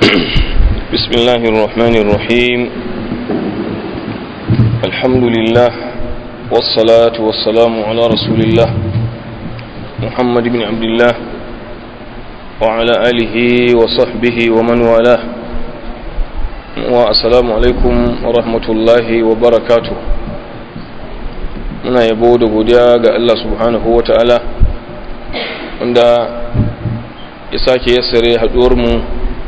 بسم الله الرحمن الرحيم الحمد لله والصلاة والسلام على رسول الله محمد بن عبد الله وعلى آله وصحبه ومن والاه والسلام عليكم ورحمة الله وبركاته muna yabo da godiya ga Allah subhanahu wa ta'ala wanda ya sake yassare haɗuwarmu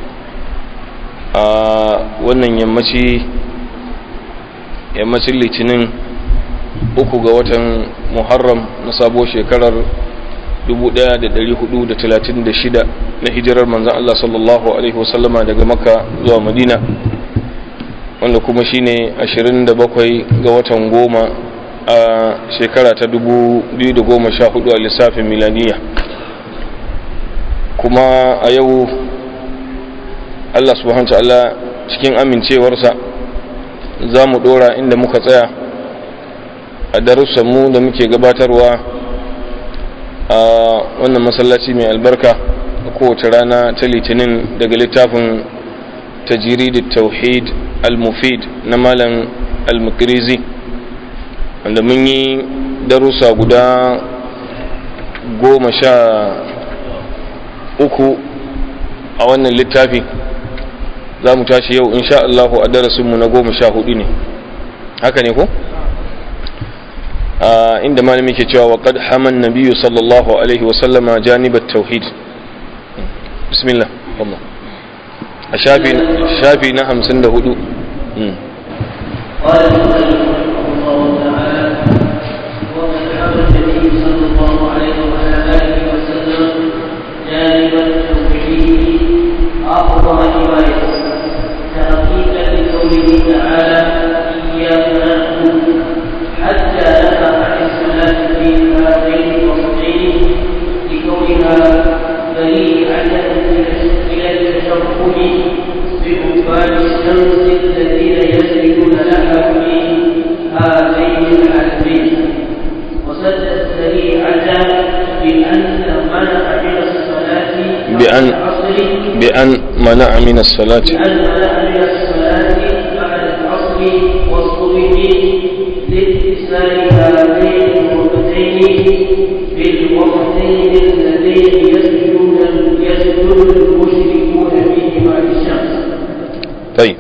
a wannan yammaci yammacin litinin uku ga watan muharram na sabo shekarar 1436 na hijirar manzan Allah sallallahu Alaihi wasallama daga makka zuwa madina wanda kuma shine 27 ga watan goma a shekara ta 2014 a lissafin milaniya kuma a yau Allah subhanahu ta'ala cikin amincewarsa za mu dora inda muka tsaya a darussanmu da muke gabatarwa a wannan masallaci mai albarka a kowace rana ta litinin daga littafin tajirid tauhid al-mufid na malam al-mukrizi wanda mun yi darussa guda goma sha uku a wannan littafi za mu tashi yau insha Allahu a darasinmu na goma sha hudu ne haka ne ko? inda malami ke cewa waƙad haman nabiyu sallallahu alaihi wasallama janibar tauhid bismillah Allah a shafi na hamsin da hudu قال المؤلف رحمه الله تعالى وقد حمل النبي صلى الله عليه وعلى اله وسلم جانب التوحيد اعظم حمايه تحقيقا لقوله تعالى اياك نعبد حتى نهى عن الصلاه في هذين الوسطين لكونها بريئه الى التشبه بعباد الشمس الذين يسجدون لها في هذين العالمين وسد الذريعه بان منع من الصلاه بأن العصر بأن منع من الصلاة بأن منع من الصلاة بعد العصر والصبح لاتصال هذين الوقتين بالوقتين اللذين يسجدون يسجد المشركون فيهما للشمس. طيب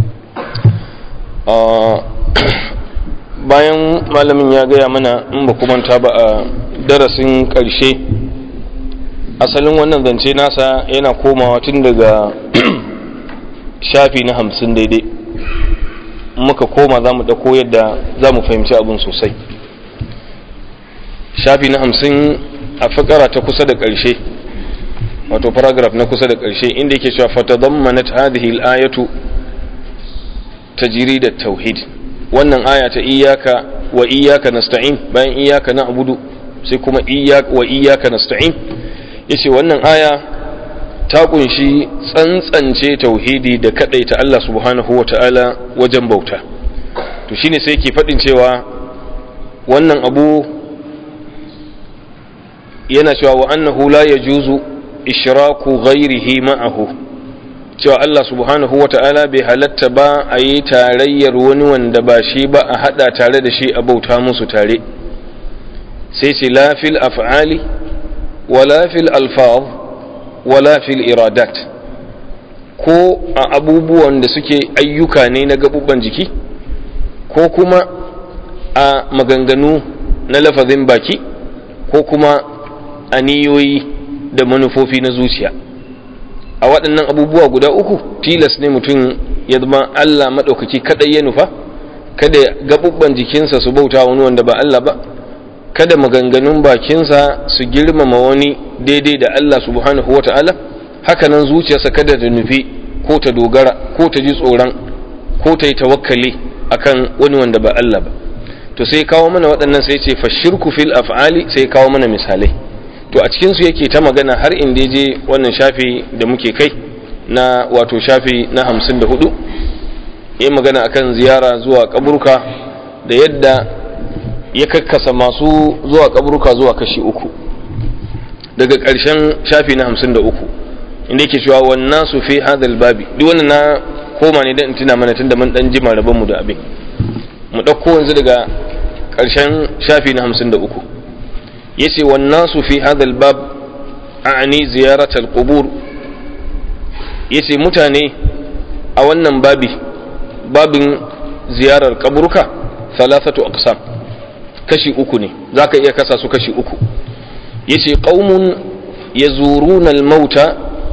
bayan malamin ya gaya mana in ba manta ba a darasin ƙarshe asalin wannan zance nasa yana komawa tun daga shafi na hamsin daidai muka koma za mu ɗauko yadda za mu fahimci abin sosai shafi na hamsin a fakara ta kusa da ƙarshe wato paragraph na kusa da ƙarshe inda yake cewa fatadammanat hadhihi al-ayatu tajrid at-tauhid wannan aya ta iyyaka wa iyyaka nasta'in bayan iyyaka na'budu sai kuma iyyaka wa iyyaka nasta'in yace wannan aya ta kunshi tsantsance tauhidi da kadaita Allah subhanahu wata'ala wajen bauta to shine sai yake fadin cewa wannan abu yana cewa wa annahu la yajuzu ishraku ghairihi ma'ahu cewa Allah subhanahu wata'ala bai halatta ba a yi tarayyar wani wanda ba shi ba a hada tare da shi a bauta musu tare sai ce la fil af'ali wala fil alfaz wala fil iradat ko a abubuwan da suke ayyuka ne na gabubban jiki ko kuma a maganganu na lafazin baki ko kuma a niyoyi da manufofi na zuciya a waɗannan abubuwa guda uku tilas ne mutum ya zama Allah maɗaukaki kaɗai ya nufa kada gabubban jikinsa su bauta wani wanda ba Allah ba kada maganganun bakinsa su girmama wani daidai da Allah subhanahu wa ta'ala hakanan zuciyarsa kada ta nufi ko ta dogara ko ta ji tsoron ko ta yi tawakkali akan wani wanda ba Allah ba to sai kawo mana waɗannan sai ce fashirku fil af'ali sai kawo mana misalai to a cikin su yake ta magana har inda je wannan shafi da muke kai na wato shafi na hamsin da hudu yi magana akan ziyara zuwa kaburka da yadda ya kakkasa masu zuwa kaburka zuwa kashi uku daga ƙarshen shafi na hamsin da uku inda yake cewa wan nasu fi hadha babi duk wannan na koma ne dan in tuna mana tunda mun dan jima rabon mu da abin mu dauko yanzu daga karshen shafi na 53 yace wan nasu fi hadha bab a'ni ziyarat al-qubur yace mutane a wannan babi babin ziyarar kaburka thalathatu aqsam kashi uku ne zaka iya kasa su kashi uku yace qaumun yazuruna al-mauta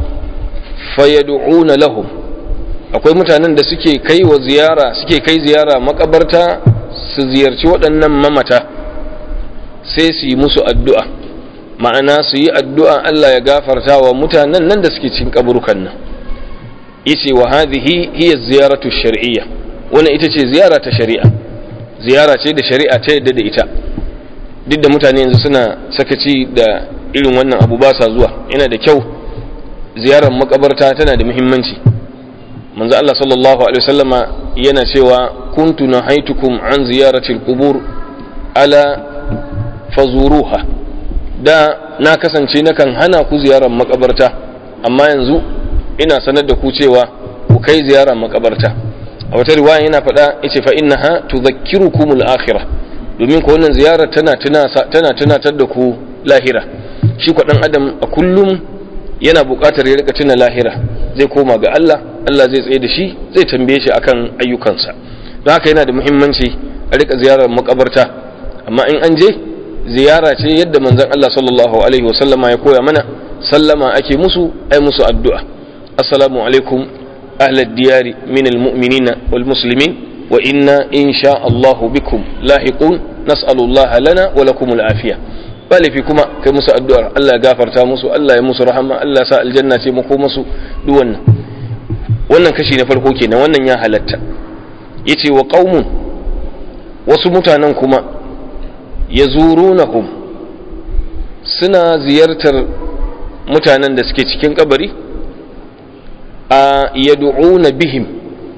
fayad'una lahum akwai mutanen da suke kai wa ziyara suke kai ziyara makabarta su ziyarci waɗannan mamata sai su yi musu addu'a ma'ana su yi addu'a Allah ya gafarta wa mutanen nan da suke cin kaburukan nan yace wa hadhihi hiya ziyaratu shar'iyya wannan ita ce ziyara ta shari'a ziyara ce da shari'a ta yadda da ita duk da mutane yanzu suna sakaci da irin wannan abu ba sa zuwa yana da kyau ziyarar makabarta tana da muhimmanci manzo Allah sallallahu alaihi wasallama yana cewa kuntu nahaitukum an ziyarati al-qubur ala fazuruha da na kasance nakan hana ku ziyarar makabarta amma yanzu ina sanar da ku cewa ku kai ziyarar makabarta a wata riwaya yana faɗa yace fa innaha tudhakkirukum al-akhirah domin ko wannan ziyarar tana tana tunatar da ku lahira shi ko dan adam a kullum yana buƙatar ya rika tuna lahira zai koma ga Allah Allah zai tsaye da shi zai tambaye shi akan ayyukansa don haka yana da muhimmanci a rika ziyarar makabarta amma in an je ziyara ce yadda manzon Allah sallallahu alaihi wasallama ya koya mana sallama ake musu ai musu addu'a assalamu alaikum ahlad diyari min almu'minina wal muslimin wa inna insha Allah bikum lahiqun nas'alullah lana wa lakum al-afiya balifi kuma kai musu addu'ar Allah ya gafarta musu Allah ya musu rahama Allah ya sa aljanna ce mako musu duk wannan wannan kashi na farko kenan wannan ya halatta yace wa qaumun wasu mutanen kuma yazurunahum suna ziyartar mutanen da suke cikin kabari a yad'una bihim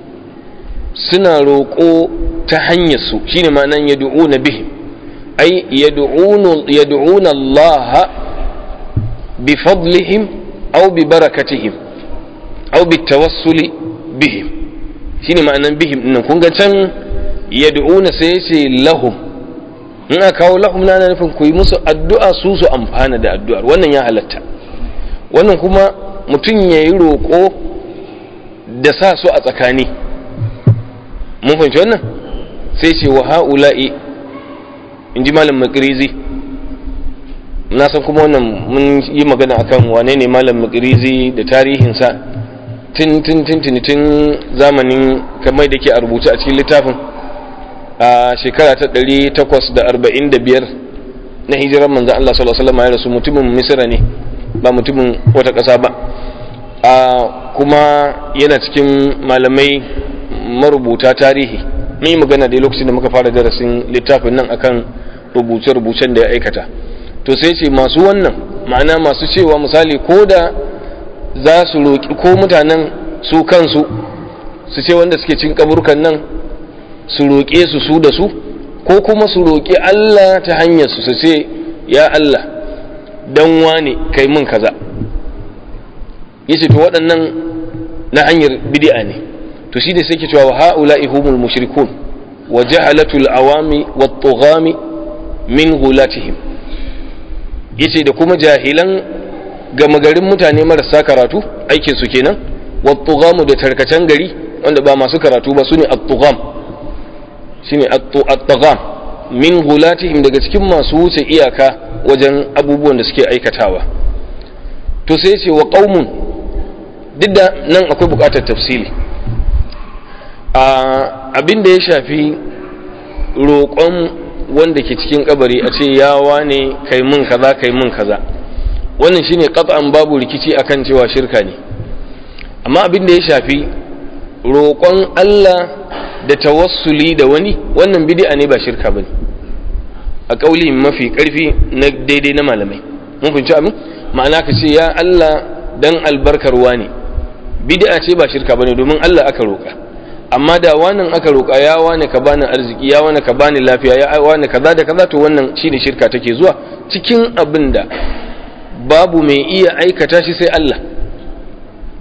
suna roƙo ta hanyar su shine ma'anan yad'una bihim ay yad'una yad'una Allah bi fadlihim aw bi barakatihim aw bi tawassuli bihim shine ma'anan bihim din kun ga can yad'una sai yace lahum in aka kawo lahum na nufin ku yi musu addu'a su su amfana da addu'ar wannan ya halatta wannan kuma mutum ya yi roƙo da sa su a tsakani mun fahimci wannan sai ce wa ha'ula'i in ji malam makirizi na san kuma wannan mun yi magana akan wane ne malam makirizi da tarihinsa tun tun tun tun tun zamanin kamar da ke a rubuce a cikin littafin a shekara ta 845 na hijirar manzan Allah sallallahu alaihi wasallam ya rasu mutumin misira ne ba mutumin wata ƙasa ba a kuma yana cikin malamai marubuta tarihi mun yi magana da lokacin da muka fara darasin littafin nan akan rubuce-rubucen da ya aikata to sai ce masu wannan ma'ana masu cewa misali ko da za su roƙi ko mutanen su kansu su ce wanda suke cin kaburkan nan su roƙe su su da su ko kuma su roƙi Allah ta hanyar su su ce ya Allah dan wane kai mun kaza yace to waɗannan na hanyar bid'a ne to shi da sai ke cewa wa ha'ula'i humul mushrikun wa jahalatul awami wat tughami min gulatihim yace da kuma jahilan gama garin mutane marasa karatu aikin su kenan wat tughamu da tarkacen gari wanda ba masu karatu ba sune at-tugham shine at-tugham min gulatihim daga cikin masu wuce iyaka wajen abubuwan da suke aikatawa to sai ce wa qaumun duk da nan akwai bukatar tafsili abin da ya shafi roƙon wanda ke cikin kabari a ce yawa ne kai mun kaza kai mun kaza wannan shine qat'an babu rikici akan cewa shirka ne amma abin da ya shafi roƙon Allah da tawassuli da wani wannan bid'a ne ba shirka bane a kauli mafi karfi na daidai na malamai mun fahimci abin ma'ana ka ce ya Allah dan albarkar wani bid'a ce ba shirka bane domin Allah aka roƙa amma da wannan aka roƙa ya wani ka bani arziki ya wani ka bani lafiya ya wani kaza da kaza to wannan shine shirka take zuwa cikin abin da babu mai iya aikata shi sai Allah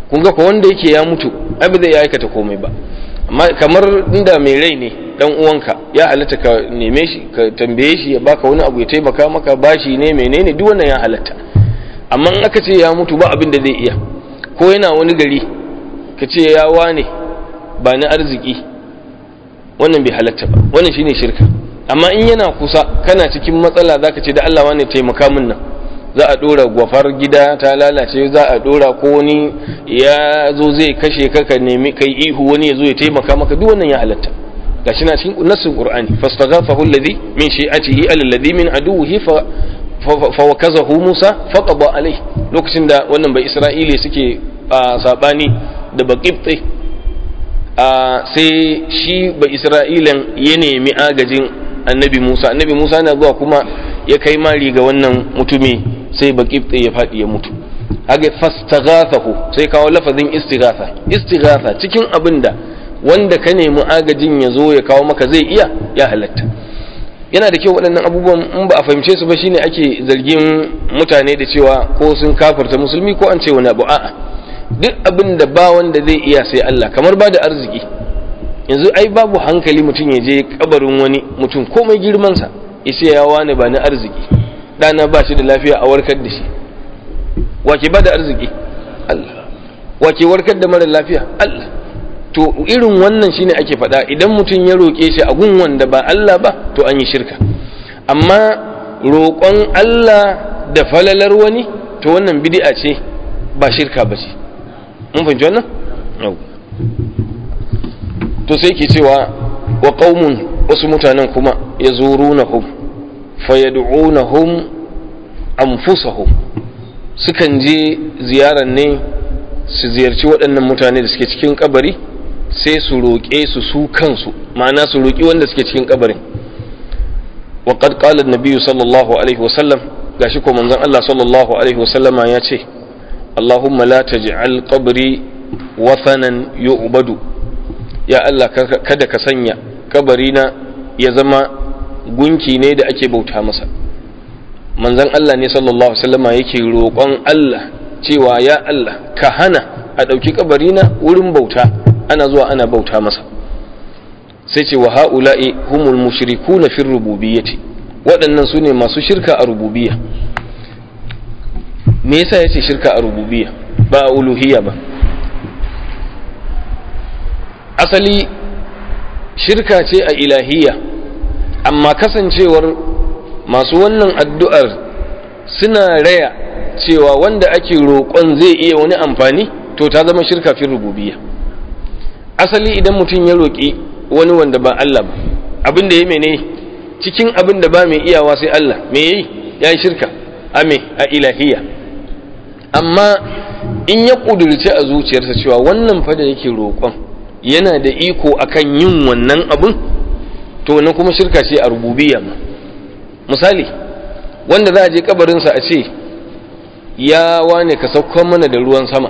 kun ga ko wanda yake ya mutu ai ba zai iya aikata komai ba amma kamar inda mai rai ne dan uwanka ya halatta ka neme shi ka tambaye shi ya baka wani abu ya taimaka maka bashi ne menene duk wannan ya halatta amma in aka ce ya mutu ba abin da zai iya ko yana wani gari ka ce ya wane ba ni arziki wannan bai halatta ba wannan shine shirka amma in yana kusa kana cikin matsala zaka ce da Allah wane taimaka min nan za a dora gwafar gida ta lalace za a dora ko wani ya zo zai kashe ka ka nemi kai ihu wani ya zo ya taimaka maka duk wannan ya halatta gashi na cikin nassin qur'ani fastaghafahu alladhi min shi'atihi alladhi min aduwwihi fa fa wakazahu musa faqada alayhi lokacin da wannan bai isra'ili suke sabani da baqibti sai shi bai isra'ilan ya nemi agajin annabi musa annabi musa na zuwa kuma ya kai mari ga wannan mutumi sai baqibti ya faɗi ya mutu haka fastaghathahu sai kawo lafazin istighatha istighatha cikin abinda wanda ka nemi agajin ya zo ya kawo maka zai iya ya halatta yana da kyau waɗannan abubuwan in ba a fahimce su ba shine ake zargin mutane da cewa ko sun kafarta musulmi ko an ce wani abu a'a duk abin da ba wanda zai iya sai Allah kamar ba da arziki yanzu ai babu hankali mutum ya je kabarin wani mutum komai girmansa ya ce ya wani ba ni arziki ɗana ba shi da lafiya a warkar da shi wake ba da arziki Allah wake warkar da mara lafiya Allah to irin wannan shine ake faɗa idan mutum ya roƙe shi a gun wanda ba Allah ba to an yi shirka amma roƙon Allah da falalar wani to wannan bid'a ce ba shirka ba ce mun fahimci wannan to sai ke cewa wa qaumun wasu mutanen kuma yazurunahum fayad'unahum anfusahum sukan je ziyarar ne su ziyarci waɗannan mutane da suke cikin kabari sai su roƙe su su kansu ma'ana su roƙi wanda suke cikin kabarin wa qad qala an-nabiy sallallahu alaihi wa sallam gashi ko manzon Allah sallallahu alaihi wa sallama ya ce Allahumma la taj'al qabri wathanan yu'badu ya Allah kada ka sanya kabarina ya zama gunki ne da ake bauta masa manzon Allah ne sallallahu alaihi wa sallama yake roƙon Allah cewa ya Allah ka hana a ɗauki kabarina wurin bauta ana zuwa ana bauta masa sai ce wa ha'ula'i humul mushrikuna fi rububiyyati waɗannan su ne masu shirka a rububiyya me yasa yace shirka a rububiyya ba a uluhiyya ba asali shirka ce a ilahiyya amma kasancewar masu wannan addu'ar suna raya cewa wanda ake roƙon zai iya wani amfani to ta zama shirka fi rububiyya asali idan mutum ya roƙi wani wanda ba Allah ba abin da ya mene cikin abin da ba mai iyawa sai Allah me yayi ya yi shirka a me a ilahiyya amma in ya ƙudurce a zuciyarsa cewa wannan fa da yake roƙon yana da iko akan yin wannan abin to wannan kuma shirka ce a rububiyya ma misali wanda za a je kabarinsa a ce ya wane ka saukan mana da ruwan sama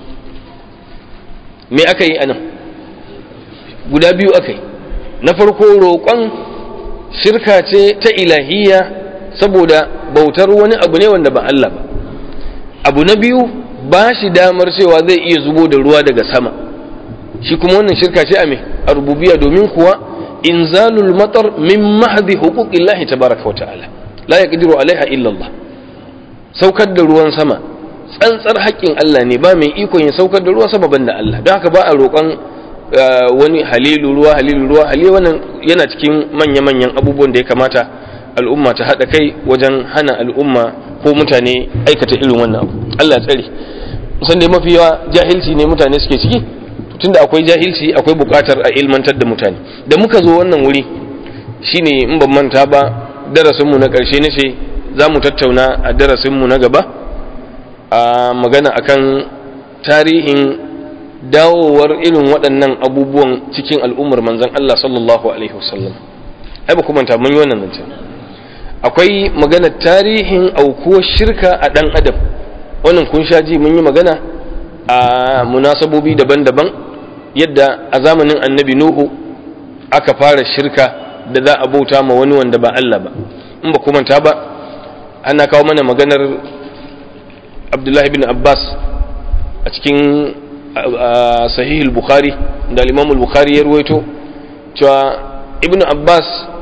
me aka yi anan guda biyu aka yi na farko roƙon shirka ce ta ilahiyya saboda bautar wani abu ne wanda ba Allah ba abu na biyu ba shi damar cewa zai iya zubo da ruwa daga sama shi kuma wannan shirka ce a me a rububiya domin kuwa inzalul matar min mahdi huquqillahi tabaraka wa ta'ala la yaqdiru alaiha illa Allah saukar da ruwan sama tsantsar haƙƙin Allah ne ba mai ikon ya saukar da ruwan sama banda Allah don haka ba a roƙon wani halilu ruwa halilu ruwa halilu wannan yana cikin manya-manyan abubuwan da ya kamata al'umma ta haɗa kai wajen hana al'umma ko mutane aikata irin wannan abu Allah tsare musan da mafi yawa jahilci ne mutane suke ciki tunda akwai jahilci akwai buƙatar a ilmantar da mutane da muka zo wannan wuri shine in ban manta ba darasinmu na ƙarshe na ce za mu tattauna a darasinmu na gaba a magana akan tarihin dawowar irin waɗannan abubuwan cikin al'ummar manzan Allah sallallahu Alaihi wasallam ai ba kuma mun yi wannan zancen akwai magana tarihin aukuwar shirka a ɗan adam wannan kun sha ji mun yi magana a munasabobi daban-daban yadda a zamanin annabi nuhu aka fara shirka da za a bauta ma wani wanda ba Allah ba in ba kuma ta ba ana kawo mana maganar abdullahi bin abbas a cikin sahih al-bukhari da al-imam al-bukhari ya ruwaito cewa ibnu abbas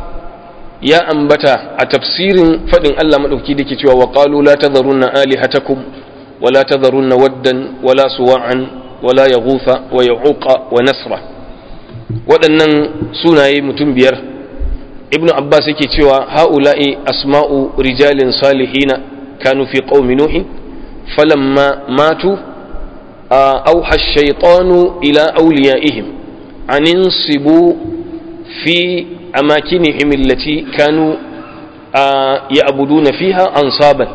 ya ambata a tafsirin fadin Allah madauki dake cewa wa qalu la tadharunna alihatakum wa la tadharunna waddan wa la suwa'an wa la yaghutha wa ya'uqa wa nasra waɗannan sunaye mutum biyar ibnu abbas yake cewa ha'ula'i asma'u rijalin salihina kanu fi qaumi nuhin falamma matu أوحى الشيطان إلى أوليائهم أن انصبوا في أماكنهم التي كانوا يعبدون فيها أنصابا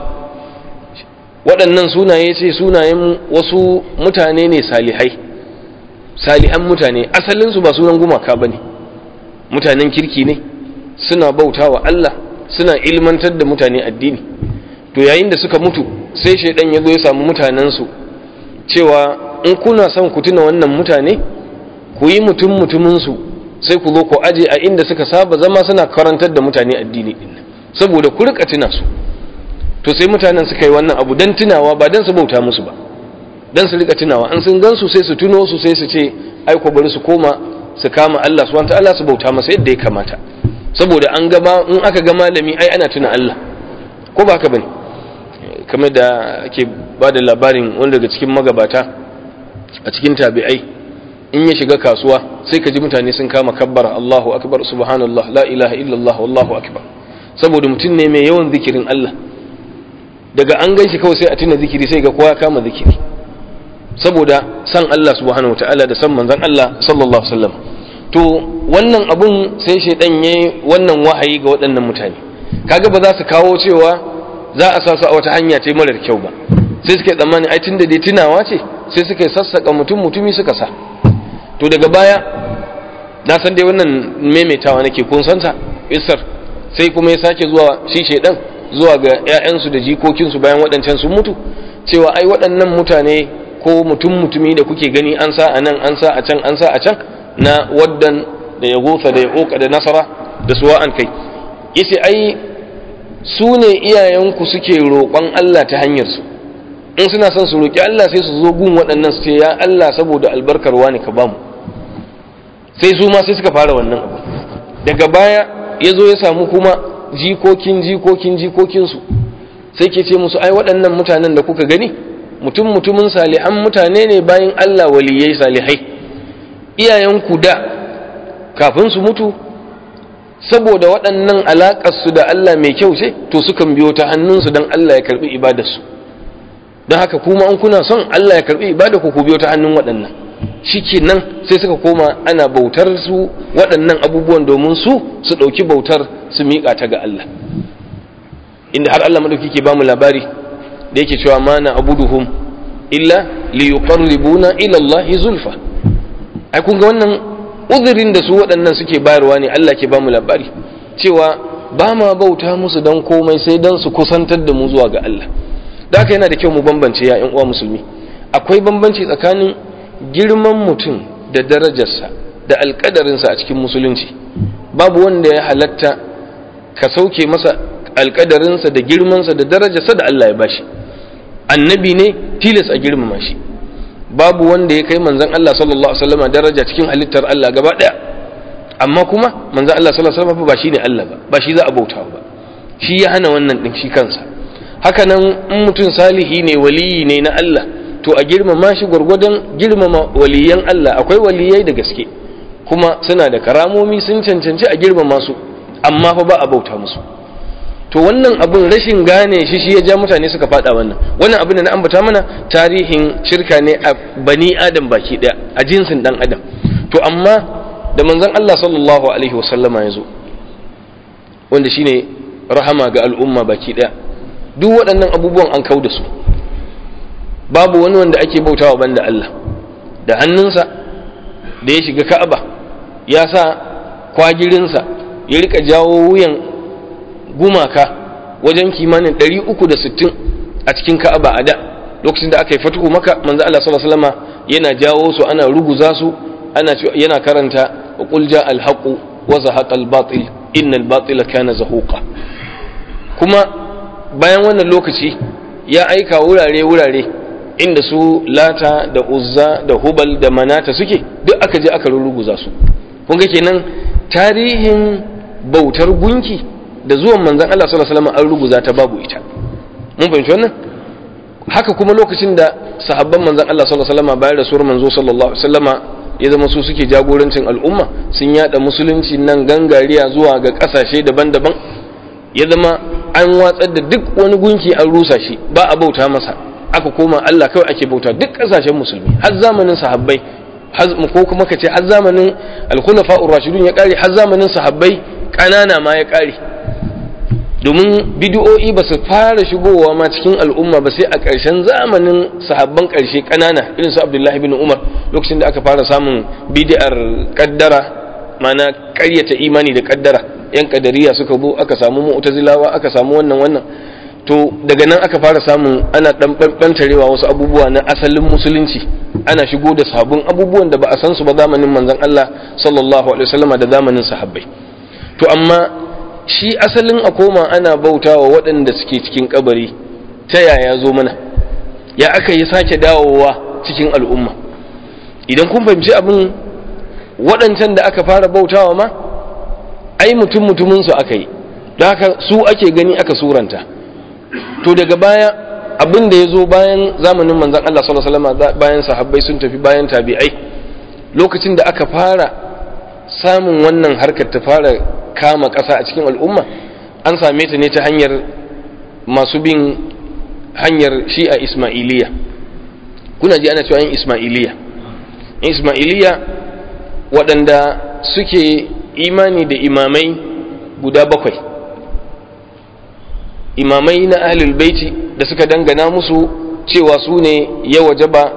waɗannan sunaye ce sunayen wasu mutane ne salihai salihan mutane asalinsu ba sunan gumaka ba ne mutanen kirki ne suna bauta wa Allah suna ilmantar da mutane addini to yayin da suka mutu sai shaidan ya zo ya samu mutanensu cewa in kuna son ku tuna wannan mutane ku yi mutum mutuminsu sai ku zo ku aje a inda suka saba zama suna karantar da mutane addini din saboda ku rika tuna su to sai mutanen suka yi wannan abu dan tunawa ba dan su bauta musu ba dan su rika tunawa an sun gansu sai su tuno su sai su ce ai ko bari su koma su kama Allah subhanahu ta'ala su bauta masa yadda ya kamata saboda an gaba in aka ga malami ai ana tuna Allah ko ba haka bane kamar da ake ba da labarin wanda daga cikin magabata a cikin tabi'ai in ya shiga kasuwa sai ka ji mutane sun kama kabbara Allahu akbar subhanallah la ilaha illallah wallahu akbar saboda mutum ne mai yawan zikirin Allah daga an ganshi kawai sai a tuna zikiri sai ga kowa kama zikiri saboda san Allah subhanahu wataala da san manzon Allah sallallahu alaihi wasallam to wannan abun sai shaidan yayi wannan wahayi ga waɗannan mutane kaga ba za su kawo cewa za a sa su a wata hanya ce marar kyau ba sai suka yi tsammani ai tunda dai tunawa ce sai suka yi sassaka mutum mutumi suka sa to daga baya na san dai wannan maimaitawa nake kun santa isar sai kuma ya sake zuwa shi shaidan zuwa ga ƴaƴansu da jikokinsu bayan waɗancan sun mutu cewa ai waɗannan mutane ko mutum mutumi da kuke gani an sa a nan an sa a can an sa a can na waddan da ya gofa da ya ƙoƙa da nasara da suwa'an kai yace ai su ne iyayenku suke roƙon Allah ta hanyarsu in suna son su roƙi Allah sai su zo gun waɗannan su ce ya Allah saboda albarkar wani ka bamu sai su ma sai suka fara wannan abu daga baya ya zo ya samu kuma jikokin jikokin jikokinsu sai ke ce musu ai waɗannan mutanen da kuka gani mutum mutumin salihan mutane ne bayan Allah waliyai salihai iyayenku da kafin su mutu saboda waɗannan alaƙarsu da Allah mai kyau ce to sukan biyo ta hannunsu don Allah ya karɓi ibadarsu don haka kuma an kuna son Allah ya karɓi ibadarku ku biyo ta hannun waɗannan shi nan sai suka koma ana bautar su waɗannan abubuwan domin su su ɗauki bautar su miƙa ta ga Allah inda har Allah maɗauki ke ba mu labari da yake cewa ma na abuduhum illa liyuqarribuna ila Allah zulfa ai kun ga wannan uzurin da su waɗannan suke bayarwa ne Allah ke ba mu labari cewa ba ma bauta musu don komai sai don su kusantar da mu zuwa ga Allah da haka yana da kyau mu bambance ya uwa musulmi akwai bambanci tsakanin girman mutum da darajarsa da alƙadarinsa a cikin musulunci babu wanda ya halatta ka sauke masa alƙadarinsa da girmansa da darajarsa da Allah ya bashi annabi ne tilas a girmama shi babu wanda ya kai manzon Allah sallallahu alaihi wasallam daraja cikin halittar Allah gaba daya amma kuma manzon Allah sallallahu alaihi wasallam ba shine Allah ba ba shi za a bauta ba shi ya hana wannan din shi kansa haka nan in mutum salihi ne waliyi ne na Allah to a girmama shi gwargwadon girmama waliyan Allah akwai waliyai da gaske kuma suna da karamomi sun cancanci a girmama su amma fa ba a bauta musu to wannan abun rashin gane shi shi ya ja mutane suka fada wannan wannan abin da na ambata mana tarihin shirka ne a bani adam baki daya a jinsin dan adam to amma da manzon Allah sallallahu alaihi wasallama ya zo wanda shine rahama ga al'umma baki daya duk waɗannan abubuwan an kau da su babu wani wanda ake bautawa banda Allah da hannunsa da ya shiga Ka'aba ya sa kwagirinsa ya rika jawo wuyan gumaka wajen kimanin 360 a cikin Ka'aba a da lokacin da aka yi fatuhu maka manzo Allah sallallahu alaihi wasallam yana jawo su ana ruguza su ana yana karanta qul ja al haqu wa zahaqa al batil innal batila kana zahuqa kuma bayan wannan lokaci ya aika wurare wurare inda su lata da uzza da hubal da manata suke duk aka je aka rurruguza su kun ga kenan tarihin bautar gunki da zuwan manzon Allah sallallahu alaihi wasallam an ruguza ta babu ita mun fahimci wannan haka kuma lokacin da sahabban manzon Allah sallallahu alaihi wasallam bayan rasuwar manzo sallallahu alaihi wasallama ya zama su suke jagorancin al'umma sun yada musulunci nan gangariya zuwa ga kasashe daban-daban ya zama an watsar da duk wani gunki an rusa shi ba a bauta masa aka koma Allah kawai ake bauta duk kasashen musulmi har zamanin sahabbai ko kuma ka ce har zamanin al-khulafa rashidun ya kare har zamanin sahabbai kanana ma ya kare domin bidiyo'i ba su fara shigowa ma cikin al'umma ba sai a ƙarshen zamanin sahabban ƙarshe ƙanana irin su abdullahi bin umar lokacin da aka fara samun bidiyar ƙaddara mana ƙaryata imani da ƙaddara yan ƙadariya suka zo aka samu mu'tazilawa aka samu wannan wannan to daga nan aka fara samun ana ɗan ɓantarewa wasu abubuwa na asalin musulunci ana shigo da sabon abubuwan da ba a san su ba zamanin manzon Allah sallallahu alaihi wasallama da zamanin sahabbai to amma shi asalin a koma ana bautawa waɗanda suke cikin kabari ta yaya zo mana ya aka yi sake dawowa cikin al'umma idan kun fahimci abin waɗancan da aka fara bautawa ma ai mutum mutuminsu aka yi da haka su ake gani aka suranta to daga baya abin da ya zo bayan zamanin manzan Allah sallallahu alaihi wasallam bayan sahabbai sun tafi bayan tabi'ai lokacin da aka fara samun wannan harkar ta fara kama ƙasa a cikin al'umma an same ta ne ta hanyar masu bin hanyar shi'a ismailiya kuna ji ana cewa yin ismailiya yin ismailiya waɗanda suke imani da imamai guda bakwai imamai na ahlul baiti da suka dangana musu cewa su ne ya wajaba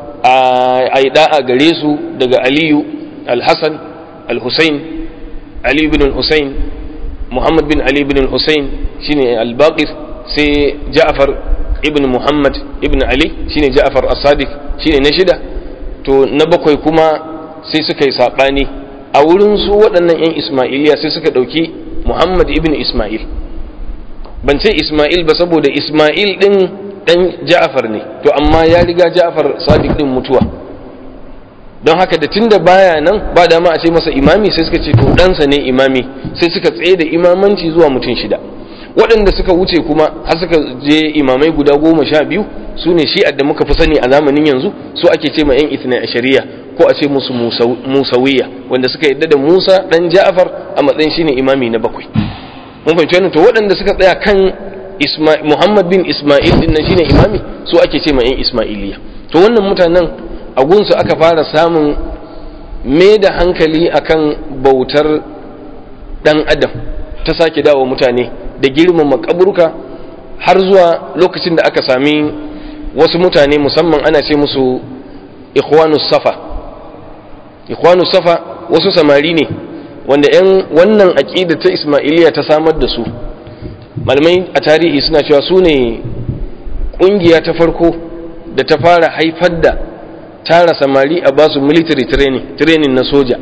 a yi da'a gare su daga aliyu al-hassan al-hussein Ali bin Hussein Muhammad bin Ali bin Hussein shine al-Baqir sai Ja'far ibn Muhammad ibn Ali shine Ja'far as-Sadiq shine na shida to na bakwai kuma sai suka yi sabani a wurin su waɗannan yan Ismailiya sai suka ɗauki Muhammad ibn Ismail ban ce Ismail ba saboda Ismail din dan Ja'far ne to amma ya riga Ja'far Sadiq din mutuwa don haka da tunda baya nan ba dama a ce masa imami sai suka ce to ɗansa ne imami sai suka tsaye da imamanci zuwa mutum shida waɗanda suka wuce kuma har suka je imamai guda goma sha biyu su ne shi'ar da muka fi sani a zamanin yanzu su ake ce ma 'yan itna a shari'a ko a ce musu musawiya wanda suka yadda da musa ɗan ja'far a matsayin shine imami na bakwai mun fahimci wannan to waɗanda suka tsaya kan muhammad bin isma'il din nan shine imami su ake ce ma 'yan isma'iliya to wannan mutanen a gunsu aka fara samun me da hankali akan bautar dan adam ta sake dawo mutane da girmama kaburka har zuwa lokacin da aka sami wasu mutane musamman ana ce musu ikhwanus safa ikhwanus safa wasu samari ne wanda 'yan wannan aƙida ta ismailiya ta samar da su malamai a tarihi suna cewa su ne ƙungiya ta farko da ta fara haifar da tara samari a basu military training training na soja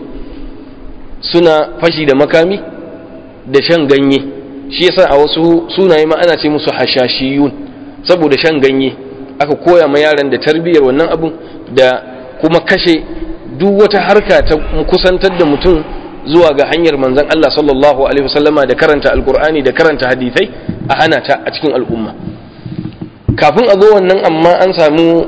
suna fashi da makami da shan ganye shi yasa a wasu sunaye ma ana ce musu hashashiyun saboda shan ganye aka koya ma yaran da tarbiyyar wannan abun da kuma kashe duk wata harka ta kusantar da mutum zuwa ga hanyar manzon Allah sallallahu alaihi wasallama da karanta alkur'ani da karanta hadisai a hana ta a cikin al'umma kafin a zo wannan amma an samu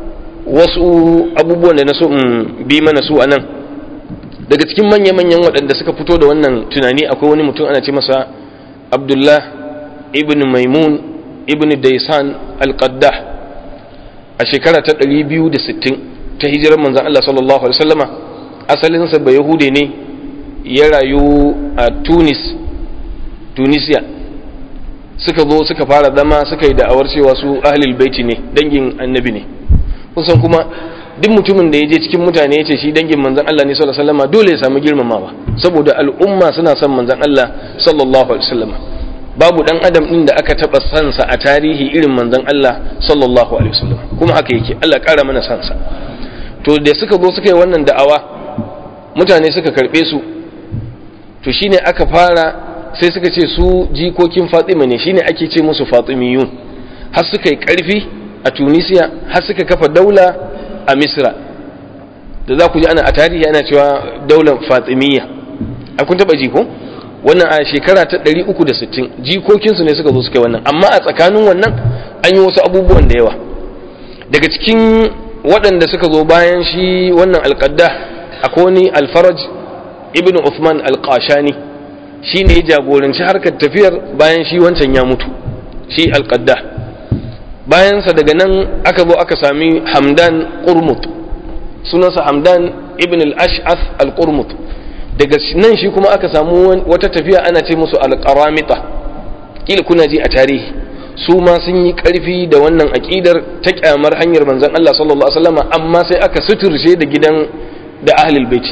wasu abubuwan da na so in bi mana su a nan daga cikin manya-manyan waɗanda suka fito da wannan tunani akwai wani mutum ana ce masa abdullah ibn maimun ibn daisan al-qaddah a shekara ta 260 ta hijirar manzan Allah sallallahu alaihi wasallama asalinsa ba yahude ne ya rayu a tunis tunisia suka zo suka fara zama suka yi da'awar cewa su ahlul baiti ne dangin annabi ne kusan kuma duk mutumin da ya je cikin mutane ya ce shi dangin manzan Allah ne sallallahu alaihi wasallam dole ya samu girmamawa saboda al'umma suna son manzan Allah sallallahu alaihi wasallam babu dan adam din da aka taba sansa a tarihi irin manzan Allah sallallahu alaihi wasallam kuma haka yake Allah kara mana sansa to da suka zo suka yi wannan da'awa mutane suka karbe su to shine aka fara sai suka ce su jikokin Fatima ne shine ake ce musu Fatimiyun har suka yi karfi a tunisia har suka kafa daula a misra da za ku ji ana a tarihi ana cewa daular fatimiyya a kun taba ji ko wannan a shekara ta 360 jikokinsu ne suka zo suka yi wannan amma a tsakanin wannan an yi wasu abubuwan da yawa daga cikin waɗanda suka zo bayan shi wannan alƙadda akwai wani alfaraj ibn Uthman alƙashani shi ne ya jagoranci harkar tafiyar bayan shi wancan ya mutu shi alƙadda bayansa daga nan aka zo aka sami hamdan ƙurmut sunansa hamdan ibn al-ash'ath al-qurmut daga nan shi kuma aka samu wata tafiya ana ce musu al-qaramita kila kuna ji a tarihi su ma sun yi karfi da wannan aƙidar ta kyamar hanyar manzon Allah sallallahu alaihi wasallam amma sai aka suturce da gidan da ahlul baiti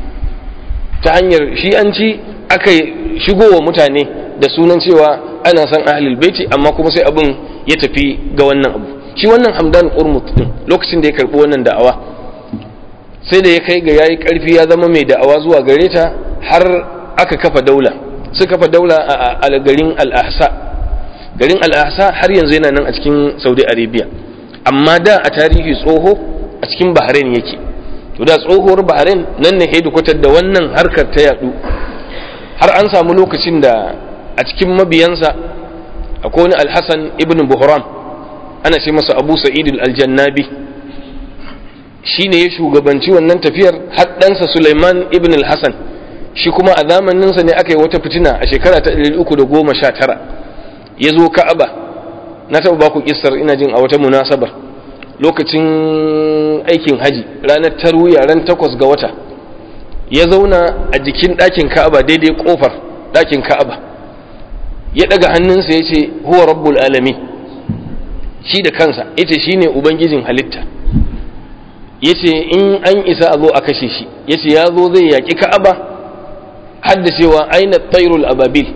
ta hanyar shi'anci aka shigo wa mutane da sunan cewa ana son ahlul baiti amma kuma sai abin ya tafi ga wannan abu shi wannan hamdan urmut din lokacin da ya karbi wannan da'awa sai da ya kai ga yayi karfi ya zama mai da'awa zuwa gare ta har aka kafa daula suka kafa daula a garin al-ahsa garin al-ahsa har yanzu yana nan a cikin saudi arabia amma da a tarihi tsoho a cikin bahrain yake to da tsohuwar bahrain nan ne hedikwatar da wannan harkar ta yadu har an samu lokacin da a cikin mabiyansa akwai wani alhassan ibn buhram ana ce masa abu sa'id aljannabi shi ne ya shugabanci wannan tafiyar haddansa suleiman ibn alhassan shi kuma a zamaninsa ne aka yi wata fitina a shekara ta 319 ya zo ka'aba na taɓa baku kissar ina jin a wata munasabar lokacin aikin haji ranar tarwiya ran takwas ga wata ya zauna a jikin ɗakin ka'aba daidai ƙofar ɗakin ka'aba ya ɗaga hannunsa ya ce huwa rabbul alami shi da kansa ya ce shi ne ubangijin halitta ya ce in an isa a zo a kashe shi ya ce ya zo zai yaƙi ka'aba haddacewa aina tsairul ababil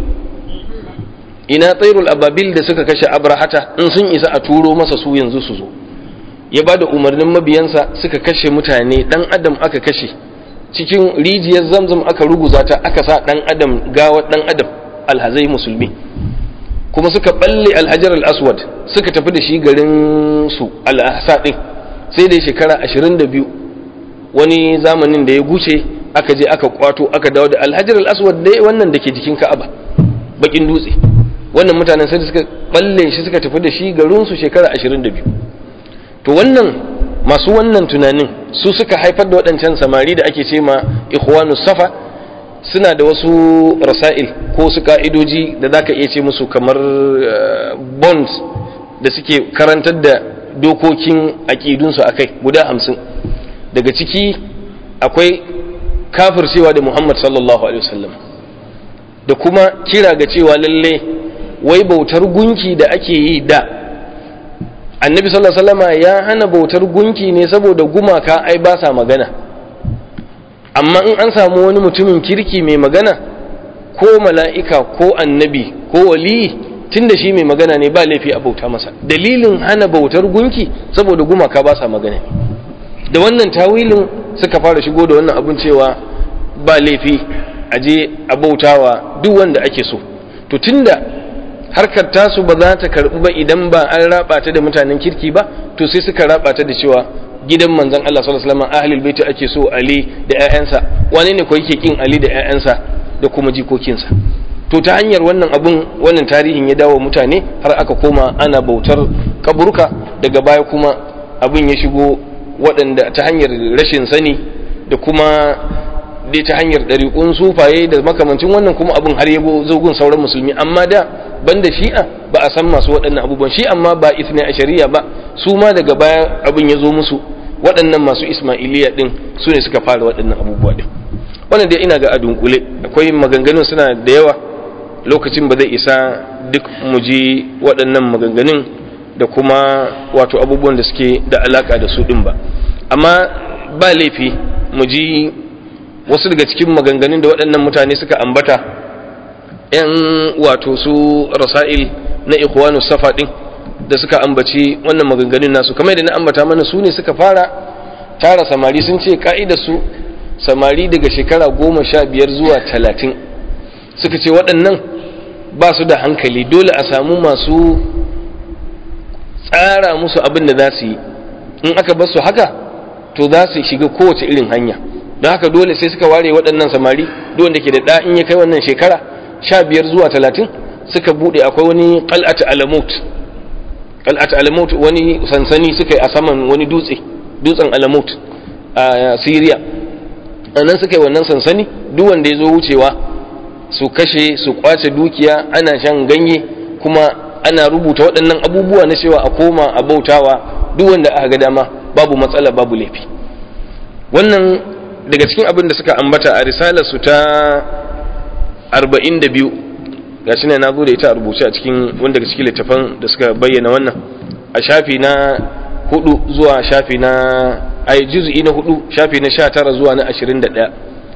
ina tsairul ababil da suka kashe abrahata in sun isa a turo masa su yanzu su zo ya ba da umarnin mabiyansa suka kashe mutane dan adam aka kashe cikin rijiyar zamzam aka ruguza ta aka sa dan adam gawar dan adam alhazai musulmi kuma suka balle alhajar al-aswad suka tafi da shi garin su al-ahsa din sai da shekara 22 wani zamanin da ya guce aka je aka kwato aka dawo da alhajar al-aswad dai wannan da ke jikin ka'aba bakin dutse wannan mutanen sai suka balle shi suka tafi da shi garin su shekara 22 to wannan masu wannan tunanin su suka haifar da waɗancan samari da ake ce ma ikhwanu safa suna da wasu rasail ko su ka'idoji da za ka iya ce musu kamar bonds da suke karantar da dokokin aƙidunsu a kai guda hamsin daga ciki akwai kafircewa da muhammad sallallahu alaihi wasallam da kuma kira ga cewa lalle wai bautar gunki da ake yi da annabi sallallahu alaihi wasallam ya hana bautar gunki ne saboda gumaka ai ba sa magana amma in an samu wani mutumin kirki mai magana ko mala'ika ko annabi ko waliyi tunda shi mai magana ne ba laifi a bauta masa dalilin hana bautar gunki saboda gumaka ba sa magana ne da wannan tawilin suka fara shigo da wannan abin cewa ba laifi a je a bautawa duk wanda ake so to tunda harkar tasu ba za ta karɓi ba idan ba an raba ta da mutanen kirki ba to sai suka raba ta da cewa gidan manzon Allah sallallahu alaihi wasallam ahlul baiti ake so Ali da ƴaƴansa wane ne ko yake kin Ali da ƴaƴansa da kuma jikokinsa to ta hanyar wannan abun wannan tarihin ya dawo mutane har aka koma ana bautar kaburka daga baya kuma abin ya shigo waɗanda ta hanyar rashin sani da kuma dai ta hanyar ɗariƙun sufaye da makamancin wannan kuma abin har ya zogun sauran musulmi amma da banda shi'a ba a san masu waɗannan abubuwan shi amma ba isna a shari'a ba su ma daga baya abin ya zo musu waɗannan masu ismailiya ɗin su ne suka fara waɗannan abubuwa ɗin wannan dai ina ga a dunkule akwai maganganun suna da yawa lokacin ba zai isa duk mu ji waɗannan maganganun da kuma wato abubuwan da suke da alaka da su ɗin ba amma ba laifi mu ji wasu daga cikin maganganun da waɗannan mutane suka ambata ‘yan wato su rasa'il na ikhwanu safa ɗin da suka ambaci wannan maganganun nasu kamar da na ambata mana su ne suka fara tara samari sun ce su samari daga shekara goma sha biyar zuwa talatin suka ce waɗannan ba su da hankali dole a samu masu tsara musu abin da za su yi in aka bar su haka to za su shiga kowace irin hanya don haka dole sai suka ware waɗannan samari duk wanda ke da ɗa in ya kai wannan shekara sha biyar zuwa talatin suka buɗe akwai wani qal'at alamut qal'at alamut wani sansani suka yi a saman wani dutse dutsen alamut a Syria a nan suka yi wannan sansani duk wanda ya zo wucewa su kashe su kwace dukiya ana shan ganye kuma ana rubuta waɗannan abubuwa na cewa a koma a bautawa duk wanda aka ga dama babu matsala babu laifi wannan daga cikin abin da suka ambata a risalar su ta 42 gashi ne na zo da ita a rubuce a cikin wanda daga cikin littafan da suka bayyana wannan a shafi na hudu zuwa shafi na ai juz'i na hudu shafi na 19 zuwa na 21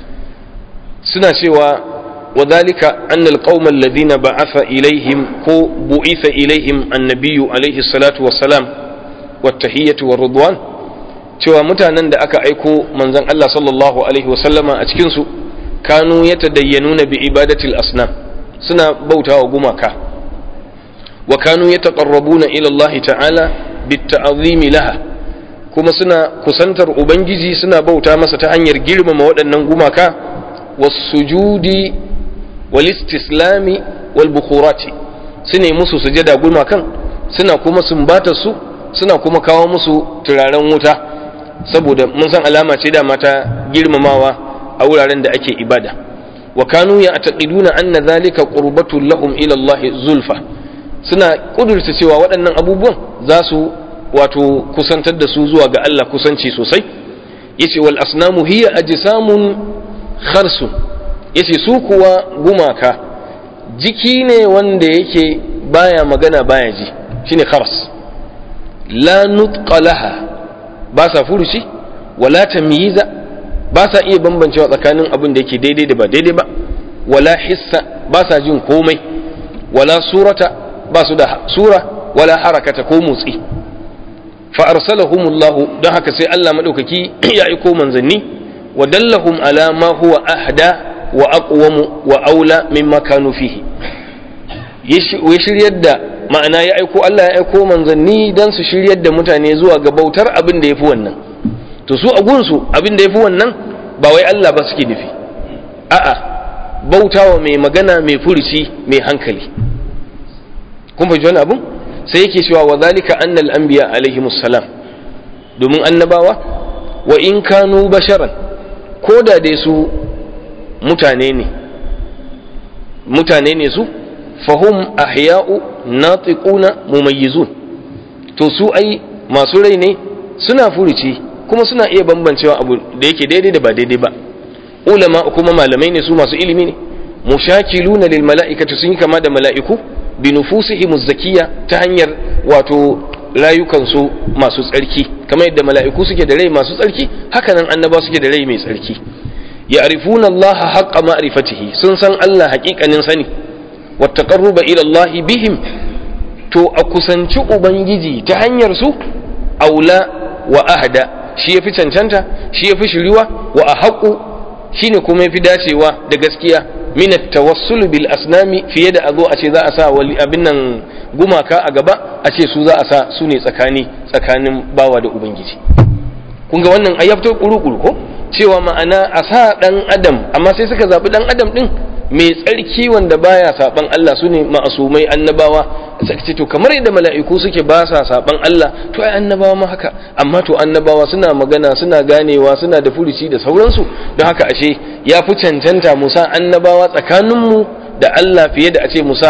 suna cewa وذلك أن القوم الذين بعث إليهم كو بعث إليهم النبي عليه الصلاة والسلام والتحية والرضوان cewa mutanen da aka aiko manzon Allah sallallahu alaihi wasallama a cikinsu kanu ya tadayyanuna bi ibadatil asnam suna bautawa gumaka wa kanu ya taqarrabuna ila Allah ta'ala bit ta'zimi laha kuma suna kusantar ubangiji suna bauta masa ta hanyar girmama waɗannan gumaka was-sujudi wal-istislami wal-bukhurati sune musu sujada gumakan suna kuma sumbatar su suna kuma kawo musu turaren wuta saboda mun san alama ce da mata girmamawa a wuraren da ake ibada wa kanu ya taqiduna anna zalika qurbatul lahum ila Allah zulfa suna kudurta cewa waɗannan abubuwan za su wato kusantar da su zuwa ga Allah kusanci sosai yace wal asnamu hiya ajsamun kharsun yace su kuwa gumaka jiki ne wanda yake baya magana baya ji shine khars la nutqa laha ba sa furuci wala tamyiza ba sa iya bambancewa tsakanin abin da yake daidai da ba daidai ba wala hissa ba sa jin komai wala surata ba su da sura wala harakata ko motsi fa arsalahumullahu don haka sai Allah madaukaki ya aiko manzanni wa dallahum ala ma huwa ahda wa aqwamu wa aula mimma kanu fihi ya shiryar da ma'ana ya aiko Allah ya aiko manzanni dan su shiryar da mutane zuwa ga bautar abin da yafi wannan to su a gunsu abin da yafi wannan ba wai Allah ba suke nufi a'a bautawa mai magana mai furuci mai hankali kun fahimci wani abun sai yake cewa wa zalika annal anbiya alaihimus salam domin annabawa wa in kanu basharan ko da dai su mutane ne mutane ne su fahum ahya'u natiquna mumayyizun to su ai masu rai ne suna furuci kuma suna iya bambancewa abu da yake daidai da ba daidai ba ulama kuma malamai ne su masu ilimi ne mushakiluna lil mala'ikati sun yi kama da mala'iku bi nufusihim zakiyya ta hanyar wato rayukansu masu tsarki kamar yadda mala'iku suke da rai masu tsarki hakanan annaba suke da rai mai tsarki ya'rifuna Allah haqqa ma'rifatihi sun san Allah haƙiƙanin sani wa taqarruba ila Allah bihim to a kusanci ubangiji ta hanyar su aula wa ahda shi yafi cancanta shi yafi shiriwa wa ahaqu shine kuma yafi dacewa da gaskiya min tawassul bil asnami fiye da azo a ce za a sa wali abin nan gumaka a gaba a ce su za a sa su ne tsakani tsakanin bawa da ubangiji kun ga wannan ayyabto kuru-kuru ko cewa ma'ana a sa dan adam amma sai suka zabi dan adam din mai tsarki wanda baya saban Allah su ne ma'asumai annabawa suka ce to kamar yadda mala'iku suke ba sa saban Allah to ai annabawa ma haka amma to annabawa suna magana suna ganewa suna da furuci da sauransu don haka ashe ya fi cancanta musa annabawa tsakaninmu da Allah fiye da a ce musa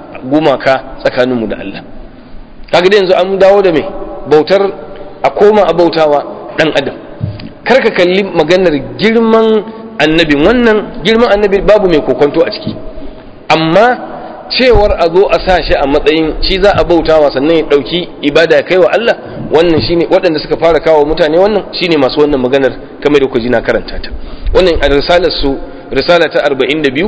gumaka tsakaninmu da Allah kaga da yanzu an dawo da mai bautar a koma a bautawa dan adam kar ka kalli maganar girman annabin wannan girman annabi babu mai kokonto a ciki amma cewar a zo a sa shi a matsayin shi za a bautawa sannan ya ɗauki ibada kai wa Allah wannan shine waɗanda suka fara kawo mutane wannan shine masu wannan maganar kamar da ku ji na karanta ta wannan a risalar su risala ta 42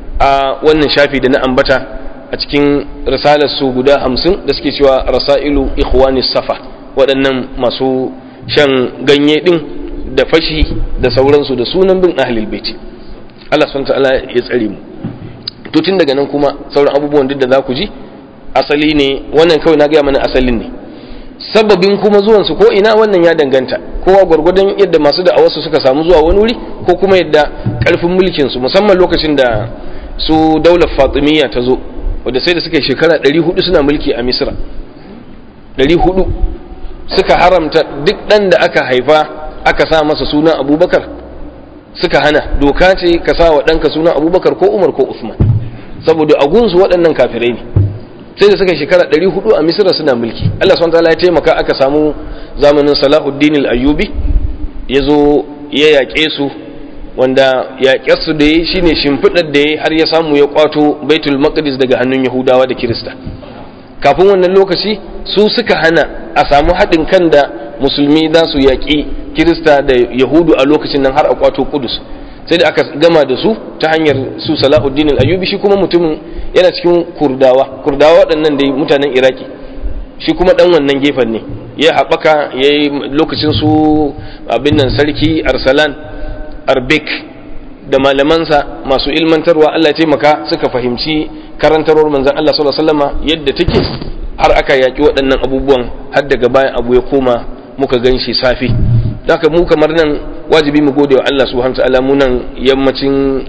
a wannan shafi da na ambata a cikin risalar su guda 50 da suke cewa rasailu ikhwanis safa waɗannan masu shan ganye din da fashi da sauransu da sunan bin ahlul baiti Allah subhanahu ta'ala ya tsare mu to tun daga nan kuma sauran abubuwan duk da za ku ji asali ne wannan kawai na gaya mana asalin ne sababin kuma zuwansu ko ina wannan ya danganta kowa gwargwadon yadda masu da'awarsu suka samu zuwa wani wuri ko kuma yadda karfin mulkinsu musamman lokacin da su daular fatimiyya ta zo wadda sai da suka yi shekara 400 suna mulki a misra 400 suka haramta duk ɗan da aka haifa aka sa masa suna abubakar suka hana doka ce ka sa wa ɗanka suna abubakar ko umar ko usman saboda a gunsu waɗannan kafirai ne sai da suka shekara 400 a misira suna mulki Allah subhanahu wataala ya taimaka aka samu zamanin Salahuddin al-Ayyubi ya zo ya yaƙe su wanda yaƙe su da yi shine shimfiɗar da ya har ya samu ya kwato Baitul Maqdis daga hannun Yahudawa da Kirista kafin wannan lokaci su suka hana a samu haɗin kan da musulmi za su yaƙi Kirista da Yahudu a lokacin nan har a kwato Kudus sai da aka gama da su ta hanyar su Salahuddin al-Ayyubi shi kuma mutumin yana cikin kurdawa kurdawa waɗannan da mutanen iraki shi kuma ɗan wannan gefen ne ya haɓaka ya yi lokacin su abin nan sarki arsalan arbek da malamansa masu ilmantarwa allah taimaka suka fahimci karantarwar manzan allah sallallahu yadda take har aka yaƙi waɗannan abubuwan har daga bayan abu ya koma muka gan shi safi haka mu kamar nan wajibi mu gode wa allah subhanahu wa ta'ala mu nan yammacin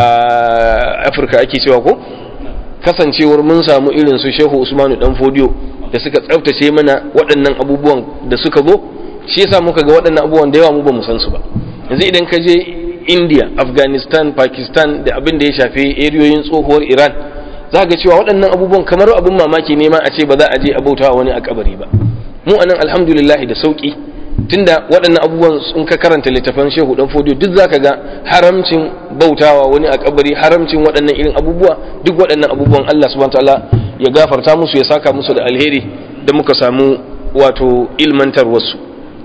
afirka ake cewa ko kasancewar mun samu irin su shehu usmanu dan fodiyo da suka tsaftace mana waɗannan abubuwan da suka zo shi yasa muka ga waɗannan abubuwan da yawa mu ba mu san su ba yanzu idan ka je india afghanistan pakistan da abin da ya shafi eriyoyin tsohuwar iran za ga cewa waɗannan abubuwan kamar abin mamaki ne ma a ce ba za a je a bauta wani a kabari ba mu anan alhamdulillah da sauki tunda waɗannan abubuwan sun ka karanta littafan shehu dan fodiyo duk zaka ga haramcin bautawa wani a kabari haramcin waɗannan irin abubuwa duk waɗannan abubuwan Allah subhanahu wataala ya gafarta musu ya saka musu da alheri da muka samu wato ilmantar wasu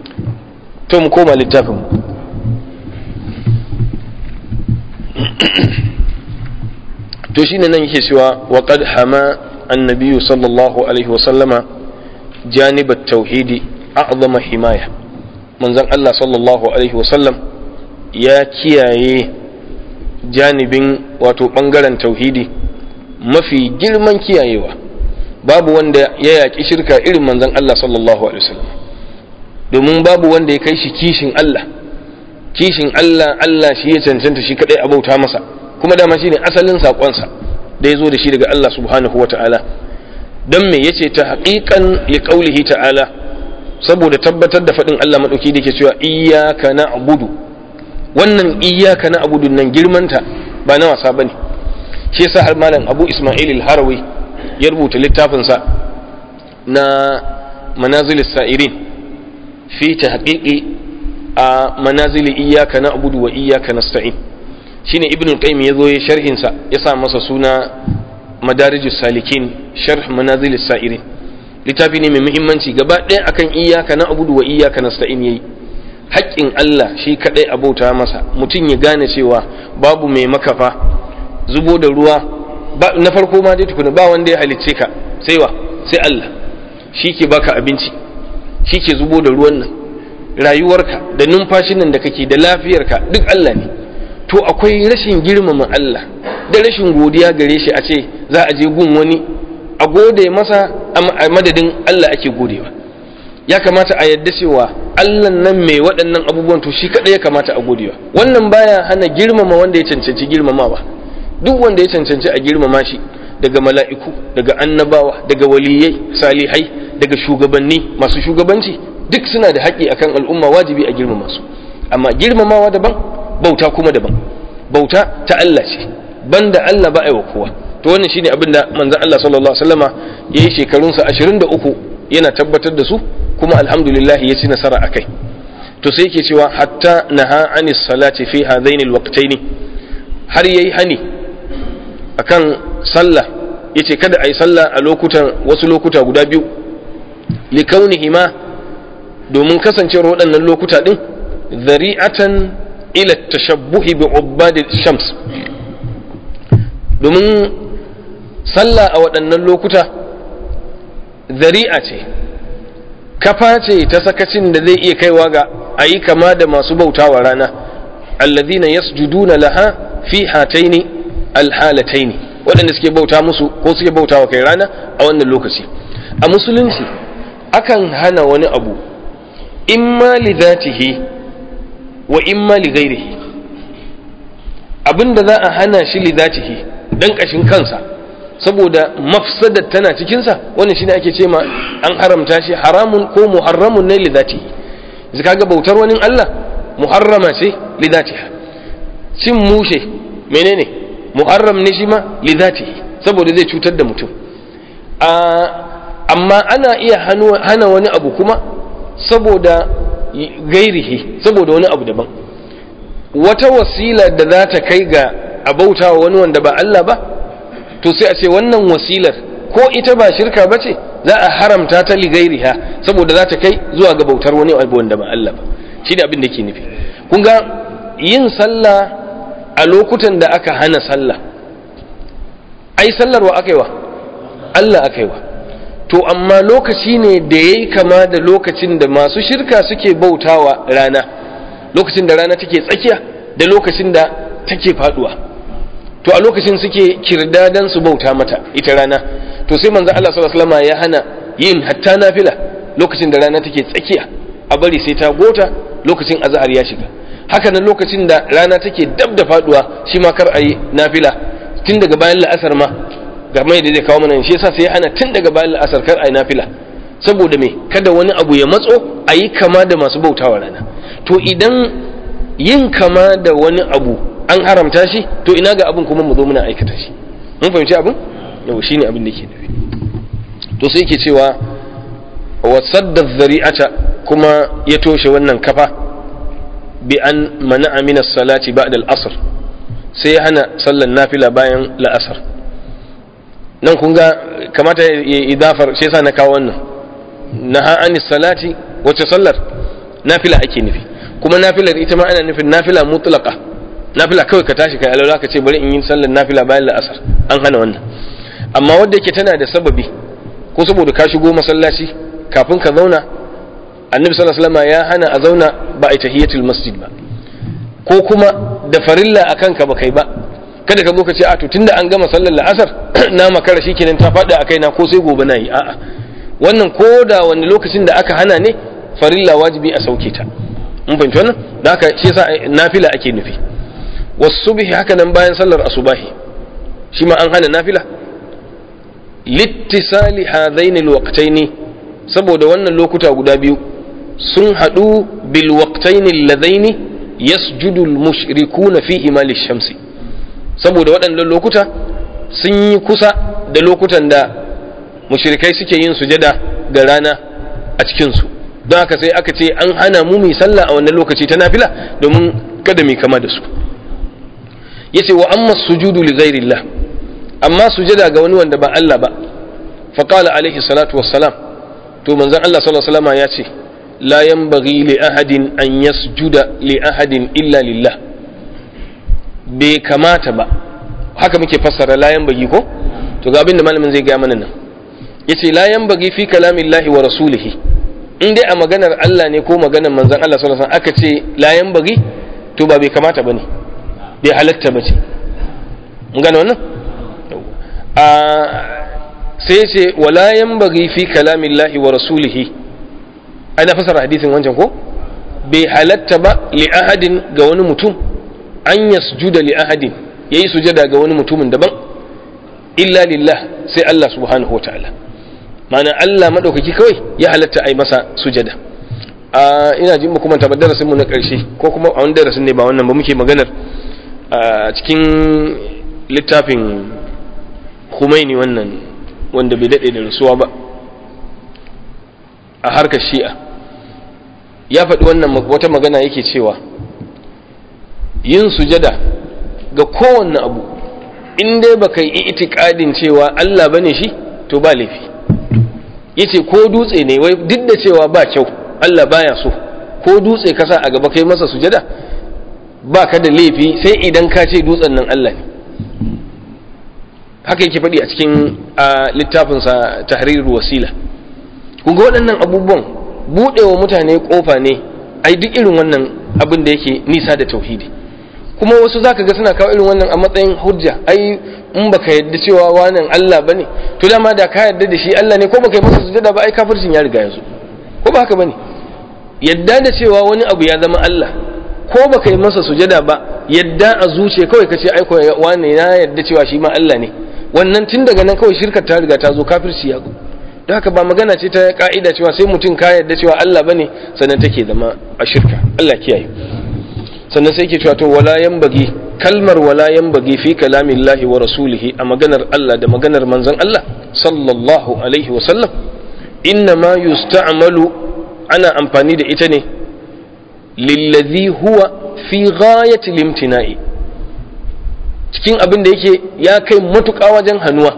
to mu koma littafin to shine nan yake cewa wa qad hama annabiyyu sallallahu alaihi wa sallama janib at-tauhidi a'zama himaya manzon Allah sallallahu alaihi wasallam ya kiyaye janibin wato bangaren tauhidi mafi girman kiyayewa babu wanda ya yaƙi shirka irin manzon Allah sallallahu alaihi wasallam domin babu wanda ya kai shi kishin Allah kishin Allah Allah shi ya cancanta shi kadai a bauta masa kuma dama shine asalin sakonsa da ya zo da shi daga Allah subhanahu wataala dan me yace ta haqiqan li qawlihi ta'ala saboda tabbatar da faɗin Allah maɗauki da ke cewa iyaka na abudu wannan iyaka na abudu nan girmanta ba na wasa ba ne shi yasa har malam abu ismail al-harawi ya rubuta littafinsa na manazil sa'irin fi tahqiqi a manazili iyaka na abudu wa iyaka nasta'in shine ibnu qayyim yazo ya sharhin sa ya sa masa suna madarijus salikin sharh manazil sa'irin littafi ne mai muhimmanci gaba ɗaya akan iyaka na abudu wa iyaka nasta'in yayi haƙƙin Allah shi kadai abauta masa mutum ya gane cewa babu mai makafa zubo da ruwa na farko ma dai tukuna ba wanda ya halicce ka sai wa sai Allah shi ke baka abinci shi ke zubo da ruwan nan rayuwarka da numfashin nan da kake da lafiyarka duk Allah ne to akwai rashin girmama Allah da rashin godiya gare shi a ce za a je gun wani a gode masa a madadin Allah ake godewa ya kamata a yadda cewa Allah nan mai waɗannan abubuwan to shi kaɗai ya kamata a godewa wannan baya hana girmama wanda ya cancanci girmamawa duk wanda ya cancanci a girmama shi daga mala'iku daga annabawa daga waliyai salihai daga shugabanni masu shugabanci duk suna da haƙƙi akan al'umma wajibi a girmama su amma girmamawa daban bauta kuma daban bauta ta Allah ce banda Allah ba a yi wa kowa to wannan shine abin da manzon Allah sallallahu alaihi wasallama yayi shekarunsa 23 yana tabbatar da su kuma alhamdulillah ya ci nasara akai to sai yake cewa hatta naha anis salati fi hadaini alwaqtaini har yayi hani akan sallah yace kada ayi sallah a lokutan wasu lokuta guda biyu likaunihima domin kasancewar waɗannan lokuta din zari'atan ila tashabbuhi bi ubbadi shams domin sallah a waɗannan lokuta zari'a ce kafa ce ta sakacin da zai iya kaiwa ga a yi kama da masu bautawa rana alladhina yasjuduna laha fi hataini alhalataini waɗanda suke bauta musu ko suke bautawa kai rana a wannan lokaci a musulunci akan hana wani abu imma li zatihi wa imma li ghairihi abinda za a hana shi li zatihi dan kashin kansa saboda mafsadar tana cikinsa wannan shine ake ce ma an haramta shi haramun ko muharramun ne li zatihi zaka ga bautar wani Allah muharrama ce li zatiha cin mushe menene muharram ne shi ma li zatihi saboda zai cutar da mutum amma ana iya hana wani abu kuma saboda gairihi saboda wani abu daban wata wasila da za ta kai ga abauta wa wani wanda ba Allah ba to sai a ce wannan wasilar ko ita ba shirka ba ce za a haramta ta ligairiha saboda za ta kai zuwa ga bautar wani abu wanda ba Allah ba shi da abin da ke nufi kun ga yin sallah a lokutan da aka hana sallah ai sallar wa aka yi wa Allah aka yi wa to amma lokaci ne da ya yi kama da lokacin da masu shirka suke bautawa rana lokacin da rana take tsakiya da lokacin da take faduwa to a lokacin suke kirdadan su bauta mata ita rana to sai manzo Allah sallallahu alaihi wasallam ya hana yin hatta nafila lokacin da rana take tsakiya a bari sai ta gota lokacin azhar ya shiga haka nan lokacin da rana take dab da faduwa shi ma kar ayi nafila tun daga bayan la'asar ma ga mai da zai kawo mana shi yasa sai ya hana tun daga bayan la'asar kar ayi nafila saboda me kada wani abu ya matso ayi kama da masu bautawa rana to idan yin kama da wani abu an haramta shi to ina ga abin kuma mu zo muna aikata shi mun fahimci abin yau shine abin da ke nufi to sai yake cewa wa sadda dhari'ata kuma ya toshe wannan kafa bi an mana'a min as-salati ba'da al-asr sai ya hana sallan nafila bayan la'asar nan kun ga kamata ya idafar shi yasa na kawo wannan naha anis salati wace sallar nafila ake nufi kuma nafilar ita ma ana nufin nafila mutlaqa nafila kawai ka tashi kai alwala ka ce bari in yi sallar nafila bayan la'asar an hana wannan amma wanda yake tana da sababi ko saboda ka shigo masallaci kafin ka zauna annabi sallallahu alaihi wasallam ya hana a zauna ba a tahiyatul masjid ba ko kuma da farilla akan ka ba kai ba kada ka zo ka ce a to tunda an gama sallar la'asar na makara shikenan ta faɗi a kaina ko sai gobe na yi a'a wannan ko da wani lokacin da aka hana ne farilla wajibi a sauke ta mun fahimci wannan da haka shi yasa nafila ake nufi wasubhi haka nan bayan sallar asubahi shi ma an hana nafila littisali hadaini alwaqtaini saboda wannan lokuta guda biyu sun haɗu bil waqtaini alladaini yasjudu almushrikuna fihi ma lishamsi saboda waɗannan lokuta sun yi kusa da lokutan da mushrikai suke yin sujada ga rana a cikinsu don haka sai aka ce an hana mu mai sallah a wannan lokaci ta nafila domin kada mai kama da su yace wa amma sujudu li ghairillah amma sujada ga wani wanda ba Allah ba fa qala alaihi salatu wassalam to manzon Allah sallallahu alaihi wasallam ya ce la yanbaghi li ahadin an yasjuda li ahadin illa lillah bai kamata ba haka muke fassara la yanbaghi ko to ga abin da malamin zai ga mana nan yace la yanbaghi fi kalamillahi wa rasulihi in dai a maganar Allah ne ko maganar manzon Allah sallallahu alaihi wasallam aka ce la yanbaghi to ba bai kamata bane bai halatta bace mun gane wannan a sai ce wala yanbaghi fi kalamillahi wa rasulihi ana fasara hadisin wancan ko bai halatta ba li ahadin ga wani mutum an yasjuda li ahadin yayi sujada ga wani mutumin daban illa lillah sai Allah subhanahu wa ta'ala ma'ana Allah madaukaki kawai ya halatta a yi masa sujada a ina jin mu kuma ta darasin mu na karshe ko kuma a wani darasin ne ba wannan ba muke maganar a cikin littafin Khomeini wannan wanda bai dade da rasuwa ba a harkar shi'a ya faɗi wannan wata magana yake cewa yin sujada ga kowanne abu in dai baka yi itikadin cewa Allah bane shi to ba laifi yace ko dutse ne wai duk da cewa ba kyau Allah baya so ko dutse kasa a gaba kai masa sujada ba ka da laifi sai idan ka ce dutsen nan Allah ne haka yake faɗi a cikin littafinsa tahrirul wasila kun ga waɗannan abubuwan buɗewa mutane ƙofa ne ai duk irin wannan abin da yake nisa da tauhidi kuma wasu zaka ga suna kawo irin wannan a matsayin hujja ai in baka yadda cewa wannan Allah bane to dama da ka yadda da shi Allah ne ko baka yi masa sujada ba ai kafircin ya riga yanzu ko ba haka bane yadda da cewa wani abu ya zama Allah ko baka yi masa sujada ba yadda a zuciya kawai ka ce ai ko wani na yadda cewa shi ma Allah ne wannan tun daga nan kawai shirkar ta riga ta zo kafirci ya zo don haka ba magana ce ta ka'ida cewa sai mutum ka yadda cewa Allah bane sannan take zama a shirka Allah kiyaye sannan sai ke cewa to wala bagi kalmar wala bagi fi kalamillahi wa rasulihi a maganar Allah da maganar manzon Allah sallallahu alaihi wa sallam inna ma yusta'malu ana amfani da ita ne lillazi huwa fi ghayati limtina'i cikin abin da yake ya kai matuƙa wajen hannuwa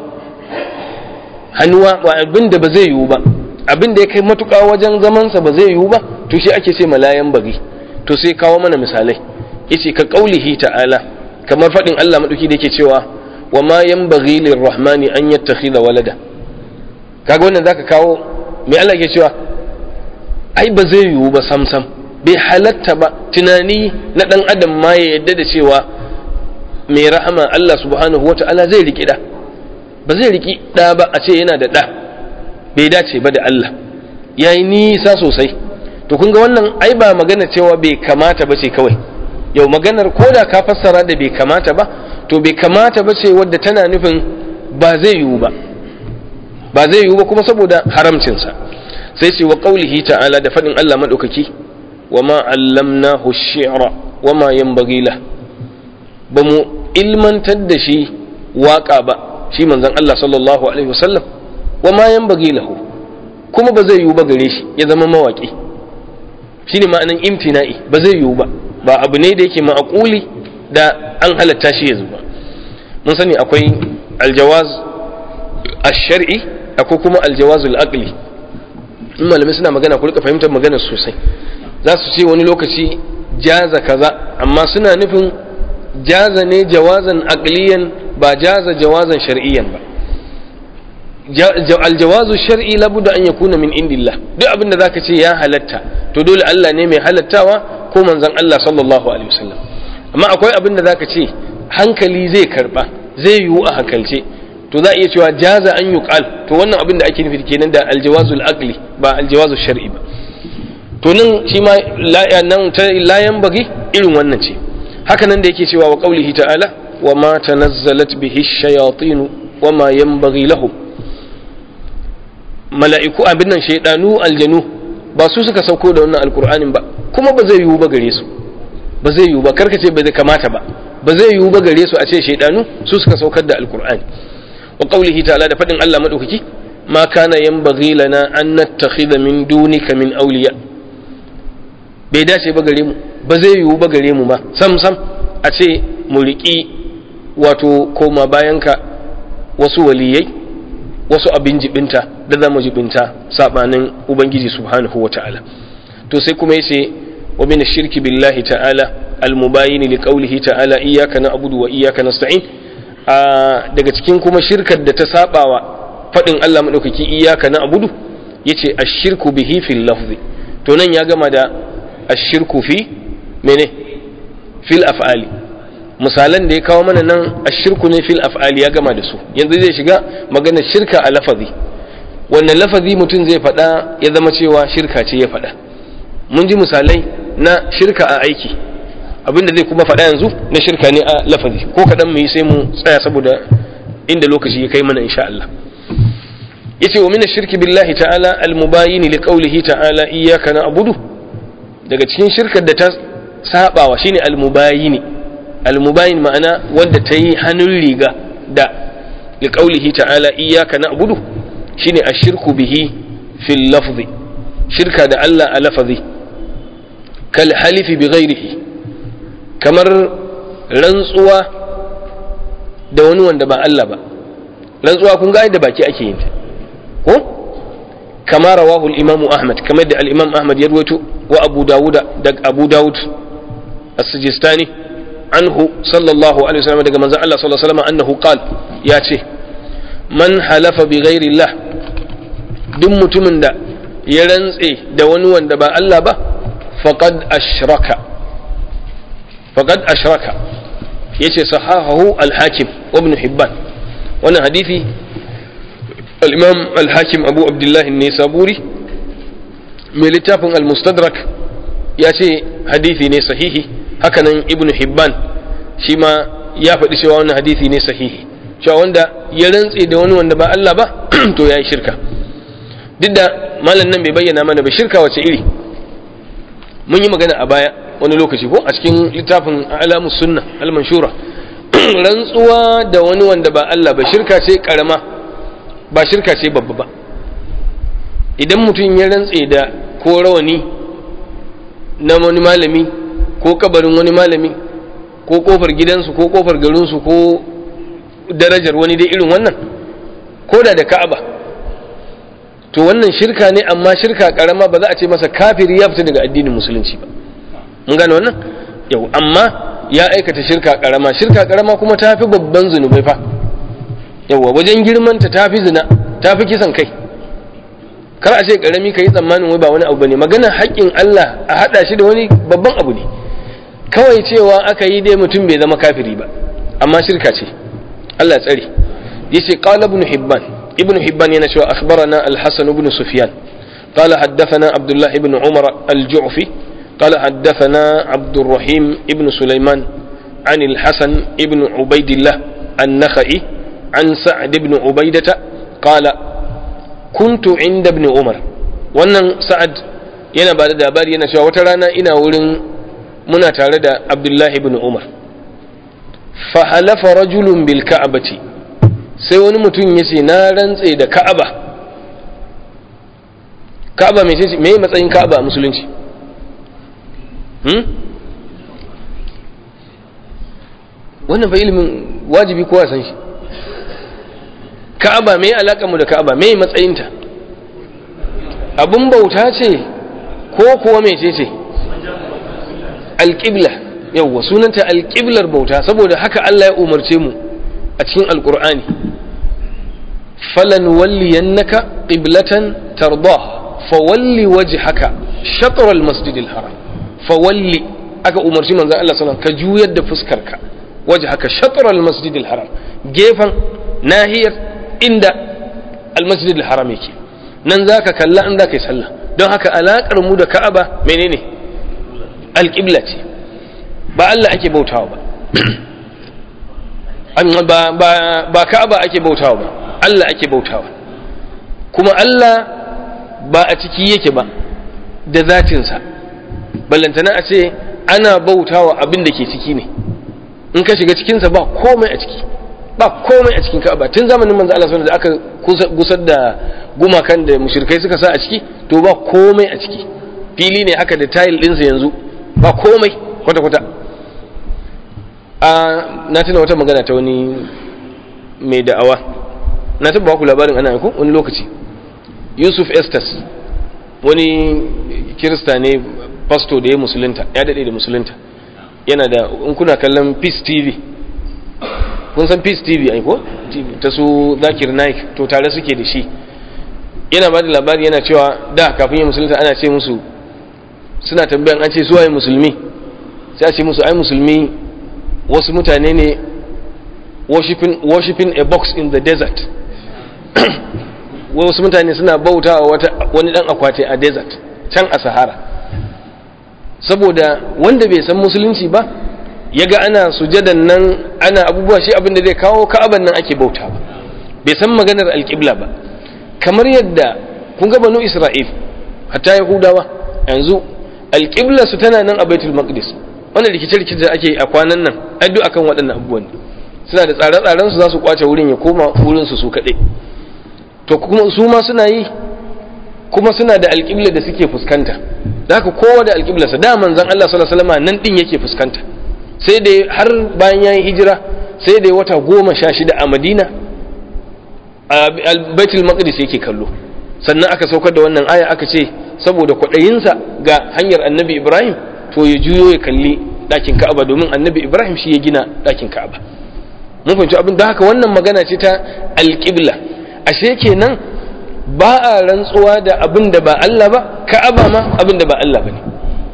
hannuwa ba abin da ba zai yiwu ba abin da ya kai matuƙa wajen zamansa ba zai yiwu ba to shi ake ce malayan bagi to sai kawo mana misalai yace ka qaulihi ta'ala kamar fadin Allah madauki da yake cewa wa ma yanbaghi lirrahmani an yattakhidha walada kaga wannan zaka kawo me Allah yake cewa ai ba zai yiwu ba sam sam bai halatta ba tunani na dan adam ma ya yadda da cewa mai rahama Allah subhanahu wata'ala zai riki da ba zai riki da ba a ce yana da da bai dace ba da Allah yayi nisa sosai to kun ga wannan ai ba magana cewa bai kamata ba ce kawai yau maganar ko da ka fassara da bai kamata ba to bai kamata ba ce wadda tana nufin ba zai yiwu ba ba zai yiwu ba kuma saboda haramcinsa sai ce wa qaulihi ta'ala da fadin Allah madaukaki wa ma allamnahu shi'ra wa ma yanbaghi la ba mu ilmantar da shi waka ba shi manzon Allah sallallahu alaihi wasallam wa ma yanbaghi lahu kuma ba zai yiwu ba gare shi ya zama mawaki shine ma'anan imtina'i ba zai yiwu ba ba abu ne da yake ma'aquli da an halatta shi yanzu ba mun sani akwai aljawaz ash-shar'i akwai kuma aljawaz al-aqli in malamai suna magana ku rika fahimtar magana sosai za su ce wani lokaci jaza kaza amma suna nufin jaza ne jawazan aqliyan ba jaza jawazan shar'iyyan ba aljawazu shar'i labudda an yakuna min indillah duk abin da zaka ce ya halatta to dole Allah ne mai halattawa ko manzon Allah sallallahu alaihi wasallam amma akwai abin da zaka ce hankali zai karba zai yiwu a hankalce to za a iya cewa jaza an yuqal to wannan abin da ake nufi kenan da aljawazul aqli ba aljawazu shar'i ba to nan shi ma nan ta layan bagi irin wannan ce haka nan da yake cewa wa qaulihi ta'ala wa ma tanazzalat bihi ash-shayatin wa ma yanbaghi lahum mala'iku abin nan shaidanu aljanu ba su suka sauko da wannan alkur'anin ba kuma ba zai yiwu ba gare su ba zai yiwu ba karkace ba zai kamata ba ba zai yiwu ba gare su a ce shaidanu su suka saukar da alkur'ani wa qawlihi ta'ala da fadin Allah madaukaki ma kana yanbaghi lana an nattakhidha min dunika min awliya bai dace ba gare mu ba zai yiwu ba gare mu ma sam sam a ce mu riki wato koma bayanka wasu waliyai wasu abin jibinta da za mu jibinta sabanin ubangiji subhanahu wa ta'ala to sai kuma yace wa min shirki billahi ta'ala almubayyin li qawlihi ta'ala iyyaka na'budu wa iyyaka nasta'in daga cikin kuma shirkar da ta sabawa fadin Allah madaukaki iyyaka na'budu yace ash-shirku bihi fil lafzi to nan ya gama da ash-shirku fi mene fil af'ali misalan da ya kawo mana nan ashirku ne fil af'ali ya gama da su yanzu zai shiga maganar shirka a lafazi wannan lafazi mutum zai faɗa ya zama cewa shirka ce ya faɗa mun ji misalai na shirka a aiki abinda zai kuma faɗa yanzu na shirka ne a lafazi ko kaɗan mu yi sai mu tsaya saboda inda lokaci ya kai mana insha Allah yace wa min shirki billahi ta'ala al-mubayyin li qawlihi ta'ala iyyaka na'budu daga cikin shirkar da ta sabawa shine al-mubayyin al-mubayyin ma'ana wanda ta yi hannun riga da li qawlihi ta'ala iyyaka na'budu shine ashirku bihi fil lafzi shirka da Allah a lafazi kal halifi bi ghairihi kamar rantsuwa da wani wanda ba Allah ba rantsuwa kun ga da baki ake yin ta ko kama rawahu al-imamu ahmad kamar da al-imam ahmad ya rawaito wa abu dawud da abu dawud as-sijistani anhu sallallahu alaihi wasallam daga manzon Allah sallallahu alaihi wasallam annahu qala ya ce man halafa bi ghairi Allah duk mutumin da ya rantse da wani wanda ba Allah ba faqad ashraka faqad ashraka yace sahahahu al-hakim wa ibn hibban wannan hadisi al-imam al-hakim abu abdullah an-nisaburi mai littafin al-mustadrak ya ce hadisi ne sahihi hakanan ibn hibban shi ma ya faɗi cewa wannan hadisi ne sahihi cewa wanda ya rantse da wani wanda ba Allah ba to yayi shirka duk da malam nan bai bayyana mana ba shirka wace iri mun yi magana a baya wani lokaci ko a cikin littafin alamus sunna al-manshura rantsuwa da wani wanda ba Allah ba shirka ce karama ba shirka ce babba ba idan mutum ya rantse da ko rawani na wani malami ko kabarin wani malami ko kofar gidansu ko kofar garinsu ko darajar wani dai irin wannan ko da da ka'aba to wannan shirka ne amma shirka karama ba za a ce masa kafiri ya fita daga addinin musulunci ba mun gane wannan yau amma ya aikata shirka karama shirka karama kuma ta fi babban zunubai fa yawa wajen girmanta ta fi zina ta fi kisan kai kar a ce karami ka yi tsammanin wai ba wani abu bane magana haƙƙin Allah a haɗa shi da wani babban abu ne kawai cewa aka yi dai mutum bai zama kafiri ba amma shirka ce Allah ya tsare yace qala ibn hibban ibn hibban yana cewa akhbarana al-hasan ibn sufyan قال حدثنا عبد الله بن عمر الجعفي قال حدثنا عبد الرحيم ابن سليمان عن الحسن ابن عبيد الله النخعي عن سعد بن عبيدة قال كنت عند ابن عمر wannan sa'ad yana ba da labari yana cewa wata rana ina wurin muna tare da abdullahi ibn umar fa halafa rajulun bil ka'abati sai wani mutum ya ce na rantse da ka'aba ka'aba mai ce me matsayin ka'aba a musulunci hmm? wannan fa ilimin wajibi kowa san shi ka'aba me alaka mu da ka'aba me matsayinta abun bauta ce ko kuwa mece ce alƙibla yawwa sunanta alƙiblar bauta saboda haka Allah ya umarce mu a cikin alƙur'ani falan walliyannaka qiblatan tardah fawalli wajhaka shatr almasjid alharam fawalli aka umarci manzon Allah sallallahu alaihi wasallam ka juyar da fuskarka wajhaka shatr almasjid alharam gefan nahiyar inda almasjid alharam yake nan zaka kalla in zaka yi sallah don haka alakar mu da Ka'aba menene alƙibla ce ba Allah ake bautawa ba ba Ka'aba ake bautawa ba Allah ake bautawa kuma Allah ba a ciki yake ba da zatinsa ballantana a ce ana bautawa abin da ke ciki ne in ka shiga cikinsa ba komai a ciki ba komai a cikin Ka'aba tun zamanin manzo Allah sallallahu da aka gusar da gumakan da mushrikai suka sa a ciki to ba komai a ciki fili ne haka da tile ɗinsa yanzu ba komai kwata-kwata a na tuna wata magana ta wani mai da'awa na taba ku labarin ana ko wani lokaci yusuf estes wani kirista ne pasto da ya musulunta ya daɗe da musulunta yana da in kuna kallon peace tv kun san peace tv ai ko ta su zakir naik to tare suke da shi yana ba da labari yana cewa da kafin ya musulunta ana ce musu suna tambayan an ce suwaye musulmi sai a ce musu ai musulmi wasu mutane ne worshiping, worshiping a box in the desert wasu mutane suna bauta wata wani dan akwati a desert can a sahara saboda wanda bai san musulunci ba ya ga ana sujadan nan ana abubuwa shi abin da zai kawo ka'aban nan ake bauta ba bai san maganar alƙibla ba kamar yadda kun ga banu isra'il hatta yahudawa yanzu alƙibla su tana nan a baitul maqdis wannan rikice-rikice da ake a kwanan nan addu akan waɗannan abubuwan suna da tsare-tsaren su za su kwace wurin ya koma wurin su su kaɗai to kuma su ma suna yi kuma suna da alƙibla da suke fuskanta da haka kowa da alƙibla sa da manzon Allah sallallahu alaihi wasallam nan din yake fuskanta sai da har bayan yayin hijira sai da wata goma sha shida a Madina a baitul maqdis yake kallo sannan aka saukar da wannan aya aka ce saboda kwaɗayinsa ga hanyar annabi ibrahim to ya juyo ya kalli ɗakin ka'aba domin annabi ibrahim shi ya gina ɗakin ka'aba mun fahimci abin da haka wannan magana ce ta alƙibla ashe kenan ba a rantsuwa da abin da ba Allah ba ka'aba ma abin da ba Allah ba ne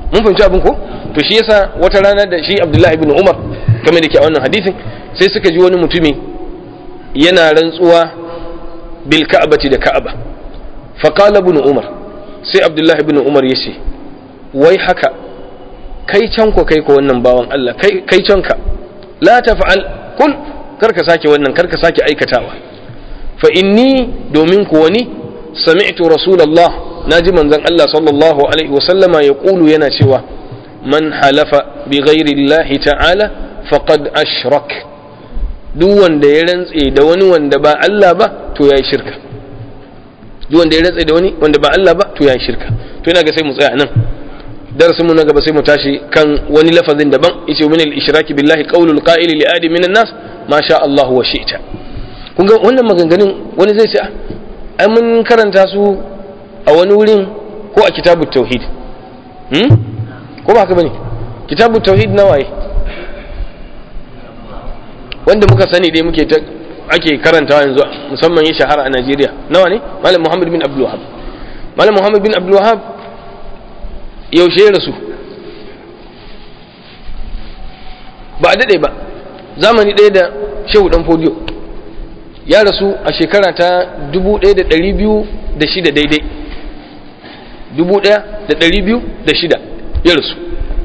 mun fahimci abin ko to shi yasa wata rana da shi Abdullahi ibn Umar kamar da ke a wannan hadisin sai suka ji wani mutumi yana rantsuwa bil ka'bati da ka'aba fa qala ibn Umar sai Abdullahi ibn Umar yace wai haka kai can ko kai ko wannan bawan Allah kai kai can ka la taf'al kul karka sake wannan karka sake aikatawa fa inni domin ku wani sami'tu rasulullah naji manzon Allah sallallahu alaihi wa sallama yaqulu yana cewa man halafa bi ghairi Allah ta'ala faqad ashrak duk wanda ya rantse da wani wanda ba Allah ba to yayi shirka duk wanda ya rantse da wani wanda ba Allah ba to yayi shirka to ina ga sai mu tsaya nan darasin mu na gaba sai mu tashi kan wani lafazin daban yace min al-ishraki billahi qawlul qa'ili li adi minan nas ma sha Allah wa shi'ta kun ga wannan maganganun wani zai ce ai mun karanta su a wani wurin ko a kitabut tauhid hmm ko ba haka bane kitabut tauhid na waye wanda muka sani dai muke ta ake karantawa yanzu musamman ya shahara a Najeriya nawa ne malam Muhammad bin Abdul Wahhab malam Muhammad bin Abdul Wahhab yaushe ya rasu ba a daɗe ba zamani ɗaya da shehu ɗan fodiyo ya rasu a shekara ta 1206 daidai 1206 ya rasu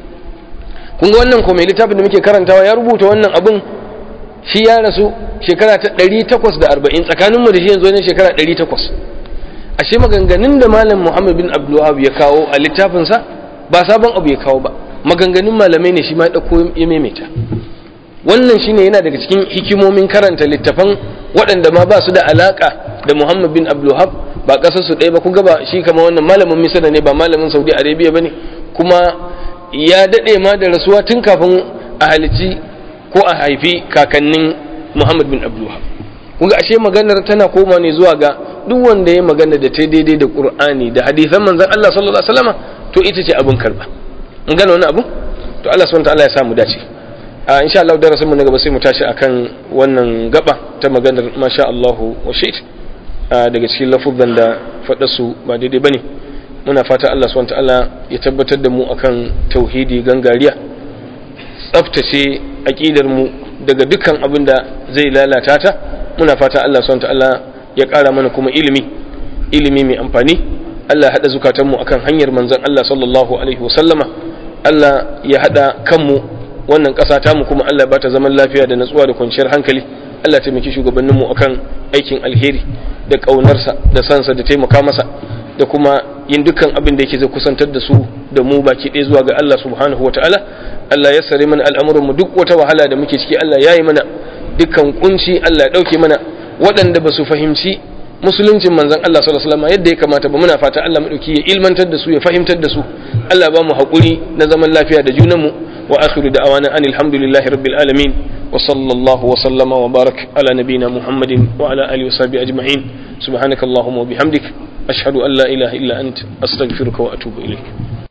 kun ga wannan ko mai littafin da muke karantawa ya rubuta wannan abin shi ya rasu shekara ta 840 tsakaninmu da shi yanzu wani shekara 800 ashe maganganun da malam Muhammad bin Abdulwahab ya kawo a littafinsa ba sabon abu ya kawo ba maganganun malamai ne shi ma ya dauko ya maimaita wannan shine yana daga cikin hikimomin karanta littafan waɗanda ma ba su da alaka da Muhammad bin Abdulwahab ba ƙasar su ɗaya ba kun ga ba shi kama wannan malamin Misra ne ba malamin Saudi Arabia bane kuma ya daɗe ma da rasuwa tun kafin a halici ko a haifi kakannin Muhammad bin Abdulwahab kun ga ashe maganar tana koma ne zuwa ga duk wanda ya magana da ta daidai da Qur'ani da hadisan manzon Allah sallallahu alaihi wasallama to ita ce abin karba in gane wani abu to Allah subhanahu wa ta'ala ya samu dace a insha Allah darasin mu na gaba sai mu tashi akan wannan gaba ta maganar masha Allah wa shait daga cikin lafuzan da faɗa su ba daidai bane muna fata Allah subhanahu wa ta'ala ya tabbatar da mu akan tauhidi gangariya tsaftace aqidar mu daga dukkan abin da zai lalata ta muna fata Allah subhanahu wa ta'ala ya ƙara mana kuma ilimi ilimi mai amfani Allah ya haɗa zukatanmu akan hanyar manzon Allah sallallahu alaihi wasallama Allah ya haɗa kanmu wannan ƙasa tamu kuma Allah ba ta zaman lafiya da natsuwa da kwanciyar hankali Allah ya taimaki shugabanninmu akan aikin alheri da ƙaunarsa da sansa da taimaka masa da kuma yin dukkan abin da yake zai kusantar da su da mu baki ɗaya zuwa ga Allah subhanahu wataala Allah ya sare mana al'amuranmu duk wata wahala da muke ciki Allah ya yi mana dukkan kunci Allah ya ɗauke mana waɗanda ba su fahimci musuluncin manzon Allah sallallahu alaihi wasallam yadda ya kamata ba muna fata Allah madauki ya ilmantar da su ya fahimtar da su Allah ba mu haƙuri na zaman lafiya da junanmu wa akhiru da'awana anil hamdulillahi rabbil alamin wa sallallahu wa sallama wa barak ala nabina muhammadin wa ala alihi wa sahbihi ajma'in subhanakallahumma wa bihamdik ashhadu an la ilaha illa ant astaghfiruka wa atubu ilaik